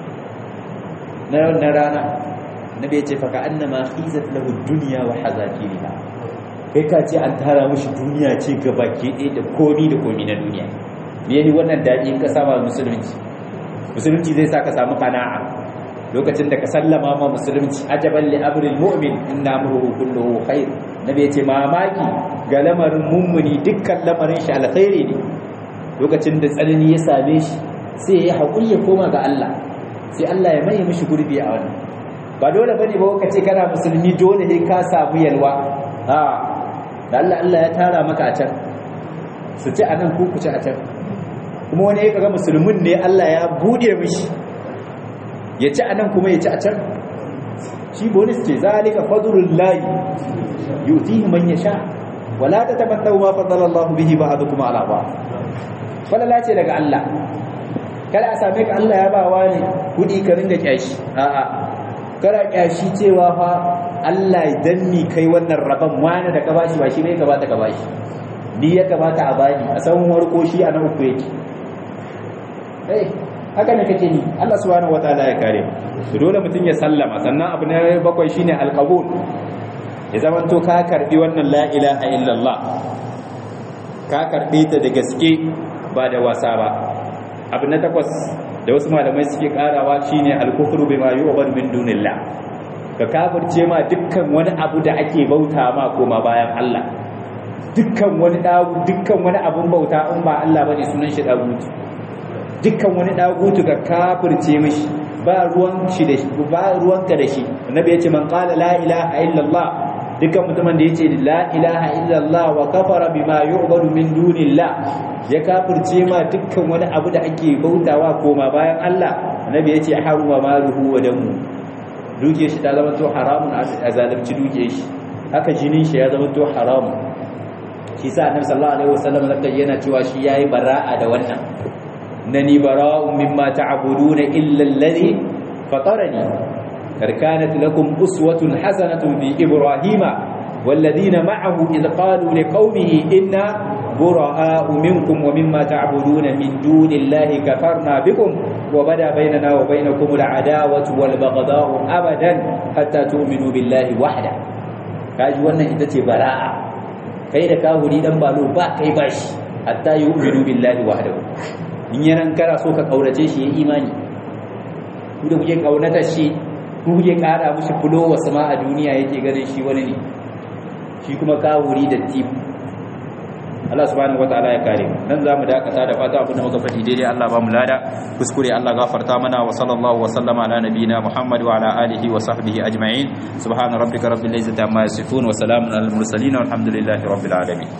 na wannan rana nabi ya ce faka annama khizat lahu dunya wa hazafiriha kai ka ce an tara mushi duniya ce ga baki ɗaya da komi da komi na duniya me ne wannan daɗi in ka sama musulunci musulunci zai sa ka samu kana'a lokacin da ka sallama ma musulunci ajaban li amril mu'min inna amruhu kulluhu khair nabi ya ce mamaki ga lamarin mummuni dukkan lamarin shi alkhairi ne lokacin da tsanani ya same shi sai ya haƙuri ya koma ga Allah sai Allah ya maye mishi gurbi a wannan ba dole bane ba kace kana musulmi dole ne ka samu yalwa a da Allah Allah ya tara maka a can su ci anan ko ku ci a can kuma wani ya kaga musulmin ne Allah ya bude mishi ya ci anan kuma ya ci a can shi bonus ce zalika fadlullahi yutihi man yasha wala tatamannu ma fadala Allah bihi ba'dukum ala ba'd falala ce daga Allah kada a same ka Allah ya ba wani kudi ka ringa kyashi a'a kada kyashi cewa fa Allah dan ni kai wannan rabon wani da ka bashi ba shi bai ka bata ka bashi ni ya kamata a bani a san warko shi a na uku yake eh haka ne kake ni Allah subhanahu wataala ya kare mu dole mutum ya sallama sannan abu na bakwai shine alqabul ya zaman to ka karbi wannan la ilaha illallah ka karbe ta da gaske ba da wasa ba abu na takwas da wasu malamai suke karawa shine al-kufru bima yu'badu min dunillah ka kafirce ma dukkan wani abu da ake bauta ma koma bayan Allah dukkan wani dagu dukkan wani abun bauta in ba Allah bane sunan shi dagutu dukkan wani dagutu ga kafirce mishi ba ruwan shi da shi ba ruwanka da shi annabi ya ce man qala la ilaha illallah dukkan mutumin da yace la ilaha illallah wa kafara bima yu'badu min dunillah ya kafirce ma dukkan wani abu da ake bautawa koma bayan Allah annabi yace haruma maluhu wa damu duke shi ta zama to haramun a zalunci duke shi haka jinin shi ya zama to haramun shi sa annabi sallallahu alaihi wasallam zaka yana cewa shi yayi bara'a da wannan nani bara'un mimma ta'buduna illa alladhi fatarani kar kanat lakum uswatun hasanatun fi ibrahima والذين معه إذ قالوا لقومه إنا براء منكم ومما تعبدون من دون الله كفرنا بكم وبدا بيننا وبينكم العداوة والبغضاء أبدا حتى تؤمنوا بالله وحده kaji wannan ita ce bara'a kai da kahuri dan balo ba kai bashi hatta yu'minu billahi wahdahu in yanan kara so ka kaurace shi ya imani ku da kuke kaunata shi ku kuke kara mushi fulo wasu ma a duniya yake ganin shi wani ne shi kuma kahuri da tip Allah subhanahu wataala ya kare mu nan zamu dakata da fata abin da muka faɗi daidai Allah ba mu lada kuskure Allah gafarta mana wa sallallahu wa sallama ala nabiyina Muhammad wa ala alihi wa sahbihi ajma'in subhana rabbika rabbil izzati amma yasifun wa salamun alal mursalin walhamdulillahi rabbil alamin